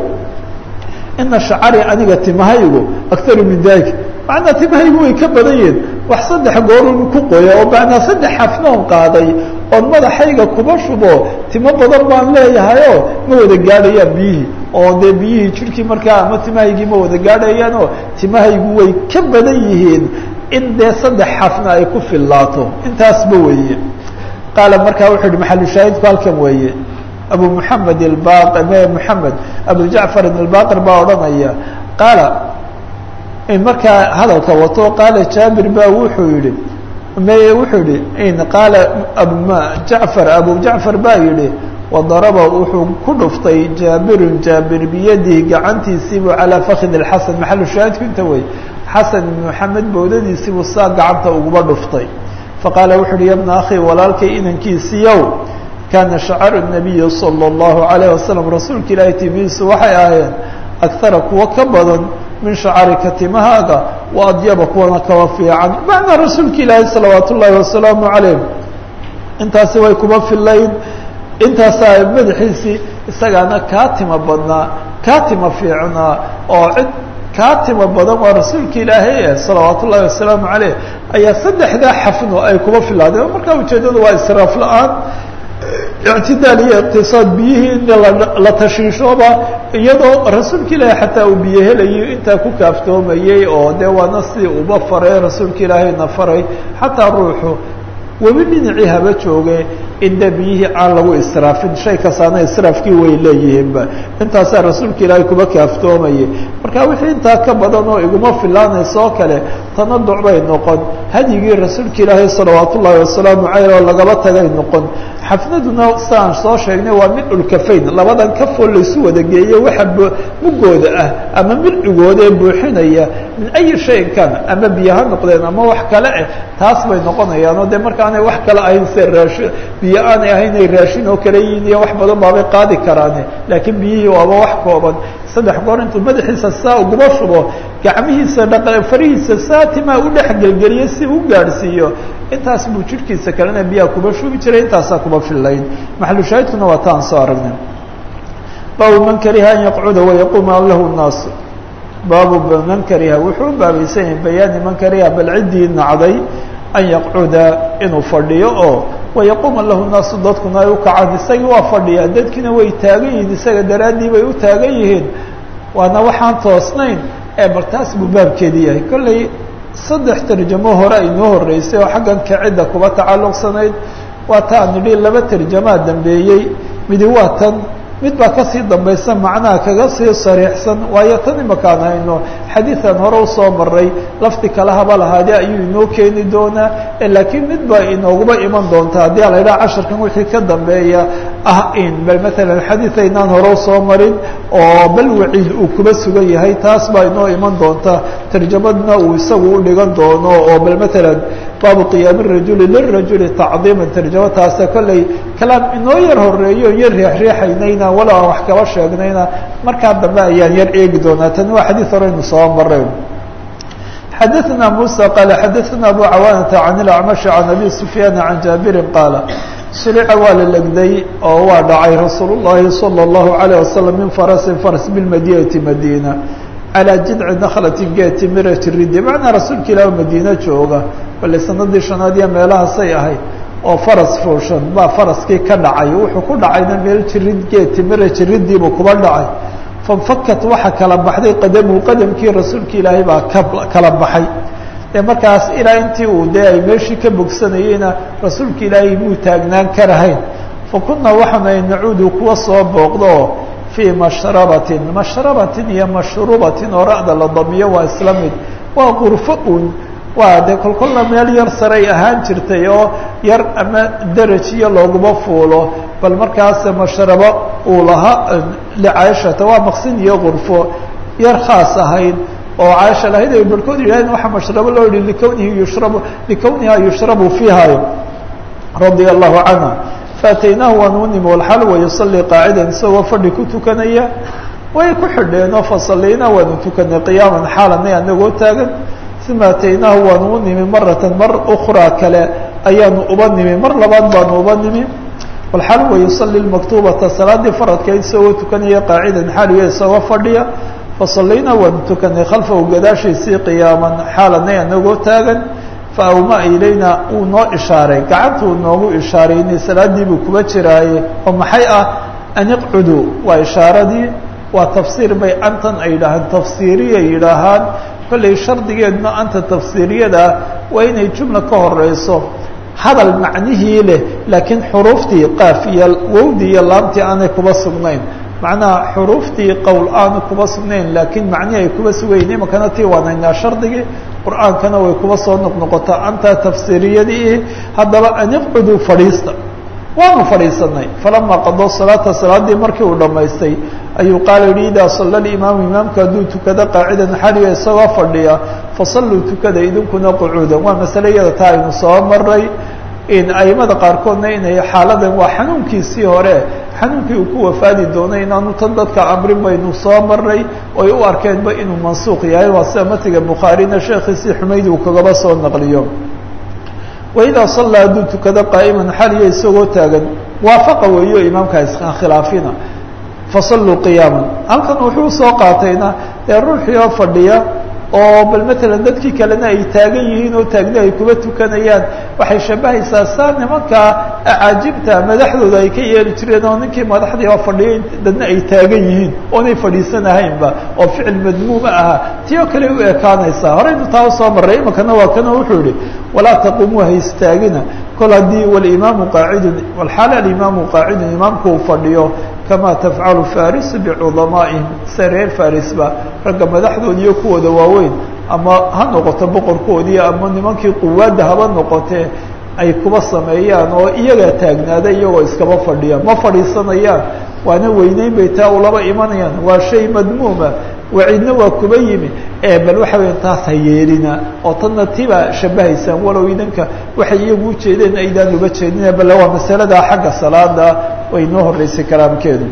ina shacari aniga timahaygu akaru min dalik macnaa timahaygu way ka badan yihin wax saddex goorun ku qoya oo macnaa saddex xafnoon qaaday oon madaxayga kuba shubo timo badan baan leeyahayoo ma wada gaadhayaan biyihii oo dee biyihii jidhkii markaa ama timahaygii ma wada gaadhayaanoo timahaygu way ka badan yihiin in dee saddex xafna ay ku fillaato intaasba weeye qaala markaa wuxuu yihi maxalushaahidku halkan weeye abu moxamed ilbaq me moxamed abu jacfarin ilbaqir baa odhanaya qaala markaa hadalka wato qaala jaabir ba wuxuu yihi me wuxuu yihi qaala jacfar abu jacfar baa yihi wadaraba wuxuu ku dhuftay jaabirun jaabir biyadihi gacantiisiibuu calaa fakid اxasan maxalu shaahidku inta wey xasan ibn maxamed bowdadiisii buu saa gacanta uguba dhuftay faqaala wuxu uhi yabna akhi walaalkay inankiisiiyow kaana shacaru nabiyi sala allahu calayh wasalam rasuulka ilaahay timihiisu waxay ahaayeen agara kuwa ka badan min shacarika timahaaga wa adyaba kuwana kaba fiican macnaa rasuulka ilaahay salawaat ullaahi wasalaamu calayh intaasi way kuba filayn intaasaa madaxiisii isagaana kaa tima badnaa kaa tima fiicnaa oo cid kaa tima badan waa rasuulka ilaahay eh salawaat ullahi wasalaamu caleyh ayaa saddexdaa xafno ay kuba filaadeen markaa ujeedadu waa israaf la-aan ictidaal iyo iqtisaad biyihii in la tashiishooba iyadoo rasuulka ilaahay xataa uu biyo helayo intaa ku kaaftoomayey oo dee waana si uba faray rasuulka ilaahayna faray xataa ruuxu webi dhinacii haba jooge in dee biyihii aan lagu israafin shay kastaana israafkii way leeyihiinba intaasaa rasuulka ilaahay kuba kaaftoomayay marka wixii intaa ka badan oo iguma filaanaysa oo kale tanaduc bay noqon hadyigii rasuulka ilaahay salawaat ullaahi wasalaamu caleyh oo lagaba tagay noqon xafnaduna siaan soo sheegnay waa midhulkafayn labadan kafoo laysu wada geeye waxa mugooda ah ama midcigooda ee buuxinaya min ayi shayin kan ama biyo ha noqdeen ama wax kale eh taas bay noqonayaan oo dee markaanay wax kale ahayn se raashin biyo aanay ahayn ay raashin oo kale yihiin iyo wax badan baabay qaadi karaane laakiin biyihii waaba wax kooban saddex goor intuu madaxiisa saa uguma shubo gacmihiisa dha farihiisa saa timaa u dhex gelgeliyo si u gaadhsiiyo intaas buu jidhkiisa kalena biyaha kuba shubi jiray intaasaa kuba filayn maxalushaahidkuna waa taan soo aragnay baabu man kariha an yaqcuda wayaquuma lahu الnaas baabu man kariha wuxuu u baabaysan yahay bayaani man kariha bal ciddii nacday an yaqcuda inuu fadhiyo oo wayaquuma lahu naasu dadkuna ay u kacaan isagii waa fadhiyaa dadkiina way taagan yihiin isaga daraaddii bay u taagan yihiin waana waxaan toosnayn ee bal taas buu baabkeedi yahay kollay saddex tarjamo hore aynoo horreysay oo xaggan kacidda kuba tacalluqsanayd waa ta aan nidhi laba tarjamaa dambeeyey midi waa tan mid baa kasii dambaysa macnaha kaga sii sariixsan waayo tan imakaan hayno xadiidan hore usoo maray lafdi kale haba lahaade ayuu inoo keeni doonaa laakiin mid baa inooguba iman doonta haddii a la yidhaha casharkan wixii ka dambeeya ah in bal maalan xadiid aynaan hore usoo marin oo bal waciid uu kuba sugan yahay taas baa inoo iman doonta tarjamadna uu isagu u dhigan doono oo bal maalan baabu qiyaami rajuli lirajuli tacdiiman tarjamo taasa kolley kalaam inoo yar horeeyo yar riixriixaynayna walow aan wax kaba sheegnayna markaa dambe ayaan yar eegi doonaa tani waa xadiid horeynu soo maray xadaثna muسى qال xadaثna abu cawaanata can اlacmaشh can abi sufyaan can jaabirin qaala sulica waa la legday oo waa dhacay rasuul الlahi salى الlahu عalيه wasalam min farasin faras biاlmadinati madina calىa jidci nakhlati geeti mirati ridi macnaa rasuulka ilaah madiine jooga bale sanadii shanaad iyo meelahaasay ahayd oo faras fuushan baa faraskii ka dhacay wuxuu ku dhacayna meel jirid geeti mira jiridiibuu kuba dhacay fanfakat waxa kala baxday qadamuhu qadamkii rasuulka ilaahay baa ka kala baxay ee markaas ilaa intii uu dee ay meeshii ka bogsanayeyna rasuulka ilaahay muu taagnaan karahayn fa kunaa waxaana nacuudu kuwa soo booqdo fii mashrabatin mashrabatin iyo mashrubatin oo ra'da la damiyo waa isla mid waa qurfo un waa dee kolkolna meel yar saray ahaan jirtay oo yar ama deraj iyo looguma fuulo bal markaas mashrabo uu lahaa licaishata waa maqsin iyo qurfo yar khaas ahayd oo caaisha lahayd ay barhkood yidhahdeen waxaa mashrabo loo yihi likownihi yushrabu likowniha yushrabu fiiha radia allahu canha faataynaahu waan u nimi walxal wa yusalii qaacidan isagoo fadhi ku tukanaya way ku xidheenoo fasaliynaa waanu tukanay qiyaaman xaalanay anagoo taagan uma ataynaahu waanu u nimi maratan mar ukraa kale ayaanu uba nimi mar labaad baanu uba nimi walxal wa yusali maktubata salaadii faradka isagoo tukanaya qaacidan xaaliya isagoo fadhiya fasalaynaa waanu tukanay khalfahu gadaashiisii qiyaaman xaalanay anagoo taagan faawmaa ilayna uu noo ishaaray gacantuu noogu ishaaray inay salaadii buu kuba jiraaye oo maxay ah an iqcuduu waa ishaaradii waa tafsiir bay antan ay yidhaahaan tafsiiriyay yidhaahaan kollay shardigeeduna anta tafsiiriyada waa inay jumla ka horeyso hadal macnihii leh laakiin xuruuftii qaaf iyo wowdii iyo laamtii aanay kuba sugnayn macnaha xuruuftii qowl aanu kuba sugnayn laakiin macnihi ay kuba sugayiin imankana tii waanaynaa shardigii qur-aankana way kuba soo noqnoqotaa anta tafsiiriyadii haddaba an iqcuduu fadhiista waanu fadhiisanay falama qadoo salaata salaadii markii uu dhammaystay ayuu qaala yihi idaa salla imaamu imaamku hadduu tukado qaacidan xaliya isagoo fadhiya fasalluu tukada idinkuna qucuudan waa masale iyada taa aynu soo maray aimada qaarkoodna inay xaaladan waa xanuunkiisii hore xanuunkii uu ku wafaadi doonay inaanu tan dadka amrin baynu soo maray oy u arkeenba inuu mansuuq yahay waa sida matiga bukhaarina sheekhiisii xumayd uu kagaba soo naqliyo waidaa sallaa hadduu tukado qaa'iman xaliya isagoo taagan waafaqa weeyo imaamka iskhilaafina fasalluu qiyaaman halkan wuxuu soo qaatayna dee ruuxii oo fadhiya oo bal matalan dadkii kalena ay taagan yihiin oo taagni ay kuba tukanayaan waxay shabahaysaa saa nimankaa acaajibta madaxdooda ay ka yeeli jireen oo ninkii madaxdii oo fadhiyay dadna ay taagan yihiin oonay fadhiisanahaynba oo ficil madmuuma ahaa tii oo kale u ekaanaysaa horeynu taa usoo marray imankana waa kana wuxuu yihi walaa taquumuu ha istaagina kol haddii walimaamu qaacidun walxaal alimaamu qaacidun imaamku uu fadhiyo kama tafcalu farisu bicudamaa'ihim sida reer farisba ragga madaxdooda iyo kuwooda waaweyn ama ha noqoto boqorkoodii ama nimankii quwaadda haba noqotee ay kuba sameeyaan oo iyagaa taagnaada iyagoo iskaba fadhiya ma fadhiisanayaan waana weyneyn bay taa ulaba imanayaan waa shay madmuuma waciidna waa kuba yimi ee bal waxa weya taas ha yeelina oo tanna tibaa shabahaysaan walow idanka waxay iyagu ujeedeen aydaan uga jeedina bale waa masaladaa xagga salaada way noo horeysay kalaamkeedu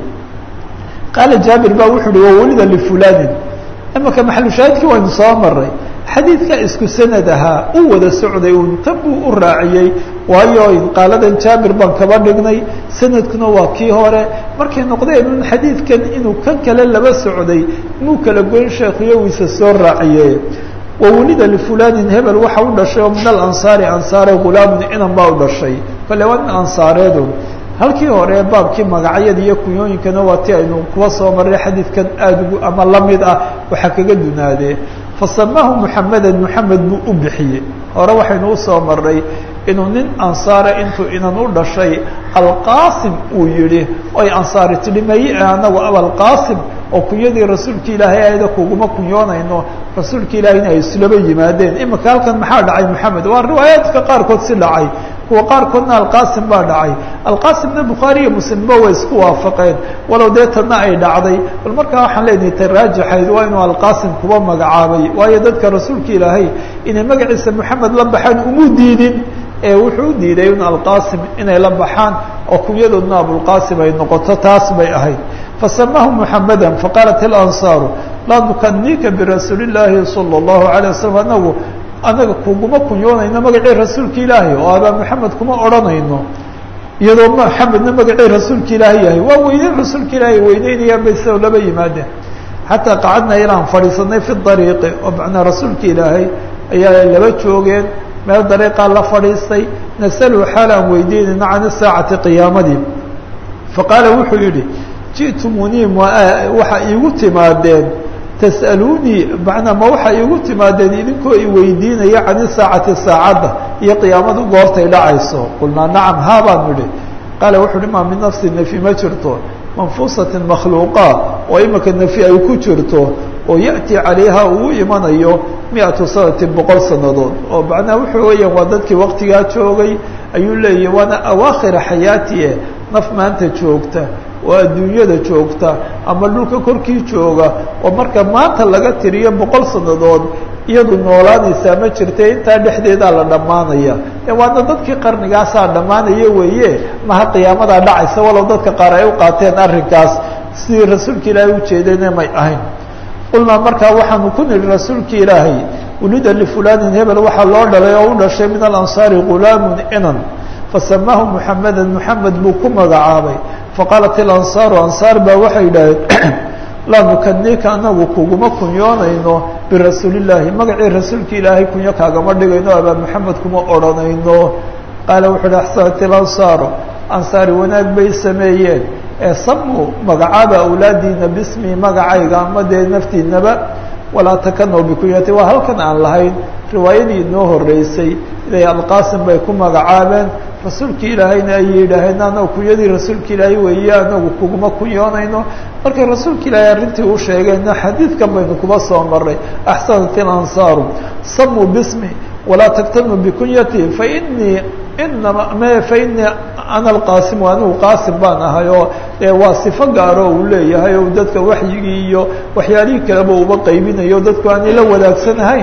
qaala jaabir ba wuxu uhi wa welida lifulanin imaka maxalushaahidkii waynu soo maray xadiidka isku sanad ahaa u wada socday un tan buu u raaciyey waayo qaaladan jaabir baan kaba dhignay sanadkuna waa kii hore markay noqdeen un xadiidkan inuu kan kale laba socday muu kala goyn sheekhuyowiisa soo raaciye wawelida lifulanin hebel waxa u dhashay oo min alansaari ansaare gulaamun inan baa u dhashay kale waa nin ansaareedu halkii hore baabkii magacyada iyo kunyooyinkana waa ti aynu kuwa soo maray xadiidkan aada ugu ama lamid ah waxaa kaga dunaadee fasamaahu muxamedan muxamed buu u bixiyey hore waxaynu usoo maray inuu nin ansaare intuu inan u dhashay alqaasim uu yihi oy ansaari tidhi mayi anagu abalqaasim oo kunyadii rasuulka ilaahay ayda kuguma kunyoonayno rasuulka ilaahayna ay islaba yimaadeen imika halkan maxaa dhacay moxamed waa riwaayaadka qaarkood si dhacay kuwa qaarkoodna alqaasim baa dhacay alqaasimna bukhaari iyo muslimba way isku waafaqeen walow dee tanna ay dhacday bal markaa waxaan leenahay ta raajixayd waa inuu alqaasim kuba magacaabay waayo dadka rasuulka ilaahay inay magaciisa moxamed la baxaan umu diidin ee wuxuu u diiday in alqaasim inay la baxaan oo kunyadoodna abulqaasim ay noqoto taas bay ahayd fasamaahu muxameda faqaalat ilansaaru laa nukaniika birasuuli illaahi sala allahu alayh wasalam anagu anaga kuguma kunyoonayno magacii rasuulka ilaahay oo abaa moxamed kuma odhanayno iyadoo moxamedna magacii rasuulka ilaahay yahay waa weyneyn rasuulka ilaahay weyneynayaan bay sao laba yimaadeen xataa qacadna ilaan fadhiisanay fi dariiqi oo macnaa rasuulka ilaahay ayaa laba joogeen meel dariiqaa la fadhiistay nasalu xaal aan weydiinayno can saacati qiyaamadii faqaala wuxuu yihi ji'tumunii waxa iigu timaadeen tas'aluunii macnaa ma waxa iigu timaadeen idinkoo i weydiinaya can isaacati saacadda iyo qiyaamadu goortay dhacayso qulnaa nacam haa baan idhi qaala wuxu uhi maa min nafsi nefi ma jirto manfuusatin makhluuqa oo imika nefi ay ku jirto oo ya'ti calayha uu imanayo mi-atu sanatin boqol sannadood oo macnaha wuxuu weeyaan waa dadkii waqtigaa joogay ayuu leeyahy waana awaakhira xayaatie naf maanta joogta oo adduunyada joogta ama dhulka korkii jooga oo marka maanta laga tiriyo boqol sannadood iyadu noolaanaysaa ma jirta intaa dhexdeedaa la dhammaanaya waana dadkii qarnigaasaa dhammaanaya weeye maha qiyaamadaa dhacaysa walow dadka qaar ay u qaateen arrinkaas sidii rasuulka ilaahay ujeedayna may ahayn qulnaa markaa waxaanu ku nidhi rasuulka ilaahay wulida lifulanin hebel waxaa loo dhalay oo u dhashay min alansaari gulaamun inan fasamaahu muxameda muxamed buu ku magacaabay faqaalat ilansaaru ansaar baa waxay yidhaaheen laa nukaniika anagu kuguma kunyoonayno birasuulillaahi magacii rasuulka ilaahay kunyo kaagama dhigayno abaa maxamed kuma odhanayno qaala wuxu uhi axsanat ilansaaru ansaari wanaag bay sameeyeen ee samuu magacaaba awlaadiina bismi magacayga ama dee naftiinaba walaa takanow bikunyati waa halkan aan lahayn riwaayadii inoo horeysay inay alqaasim bay ku magacaabeen rasuulka ilaahayna ay yidhaaheen anagu kunyadii rasuulka ilaahay weeye anagu kuguma kunyoonayno markay rasuulka ilaahay arrintii u sheegeenna xadiidkan baynu kuba soo maray axsanat ilansaaru samuu bismi walaa taktanu bikunyati fainii inama m fainii ana alqaasimu anigu qaasim baan ahay oo waa sifo gaaro uu leeyahay o dadka waxyigii iyo waxyaalihii kaleba uba qaybinayo dadku aanay la wadaagsan ahayn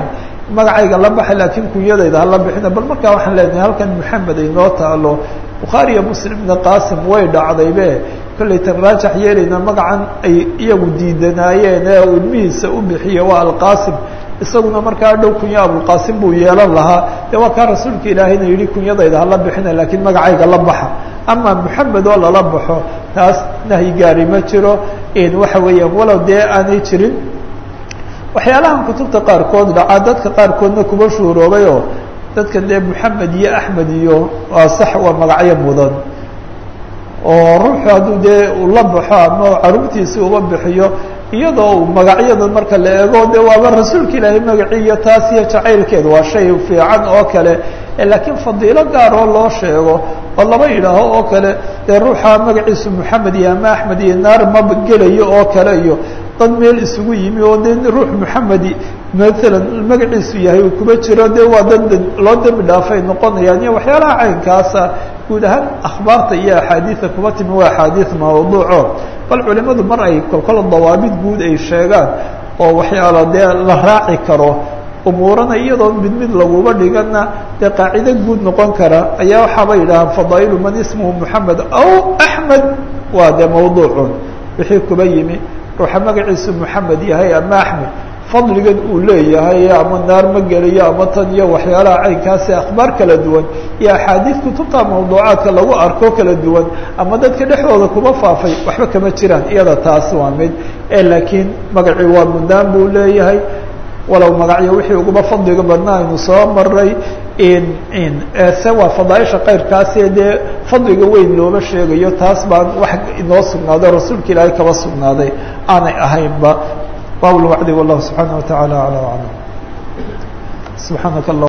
magacayga la baxay laakiin kunyadayda hala bixina bal markaa waxaan leenahay halkan moxamed ay noo taalo bukhaari iyo muslimna qaasim way dhacdaybe kollay tan raajax yeelayna magacan ay iyagu diidanaayeen ee uu ilmihiisa u bixiye waa alqaasim isaguna markaa dhow kunya abulqaasim buu yeelan lahaa dee waa kaa rasuulka ilaahayna yihi kunyadayda hala bixina laakiin magacayga la baxa ama moxamed oo lala baxo taas nahyi gaari ma jiro waxa weeyaan walow dee aanay jirin waxyaalahan kutubta qaarkood dhacaa dadka qaarkoodna kuba shuuroobay oo dadka dee moxamed iyo axmed iyo waa sax waa magacyo mudan oo ruuxu hadduu dee uu la baxo ama caruurtiisi uba bixiyo iyadoo uu magacyada marka la eego de waaba rasuulka ilaahay magacii iyo taas iyo jacaylkeed waa shay fiican oo kale laakiin fadiilo gaar oo loo sheego oo laba yidhaaho oo kale dee ruuxa magaciisu moxamed iyo ama axmed iyo naar ma gelayo oo kale iyo dad meel isugu yimi oo de ruux moxamedi maalan magaciisu yahay uu kuba jiro de waa dad loo dembi dhaafay noqonayaan iyo waxyaalaha caynkaasa guud ahaan akhbaarta iyo axaadiida kuba timi waa axaadiid mawduuco bal culimadu mar ay kolkol dawaabid guud ay sheegaan oo waxyaalo dee la raaci karo umuurana iyadoo mid mid laguba dhigana dee qaacido guud noqon kara ayaa waxaaba yidhahaan fadaa'ilu man ismuhu moxamed aw axmed waa dee mawduucun wixii kuba yimi ruuxa magaciisu moxamed yahay ama axmed fadligan uu leeyahay ama naar ma gelayo ama tan iyo waxyaalaha caynkaasi akhbaar kala duwan iyo axaadiid kutubta mawduucaadka lagu arko kala duwan ama dadka dhexdooda kuma faafay waxba kama jiraan iyada taas waa mid laakiin magacii waa mudnaan buu leeyahay walow magacyo wixii uguba fadliga badnaa aynu soo maray se waa fadaaisha kayrkaasi dee fadliga weyn looma sheegayo taas baan wax inoo sugnaaday rasuulka ilaahay kaba sugnaaday aanay ahaynba bab lwacdi wallahu subxaana wa taعala alى aclam subxaanaka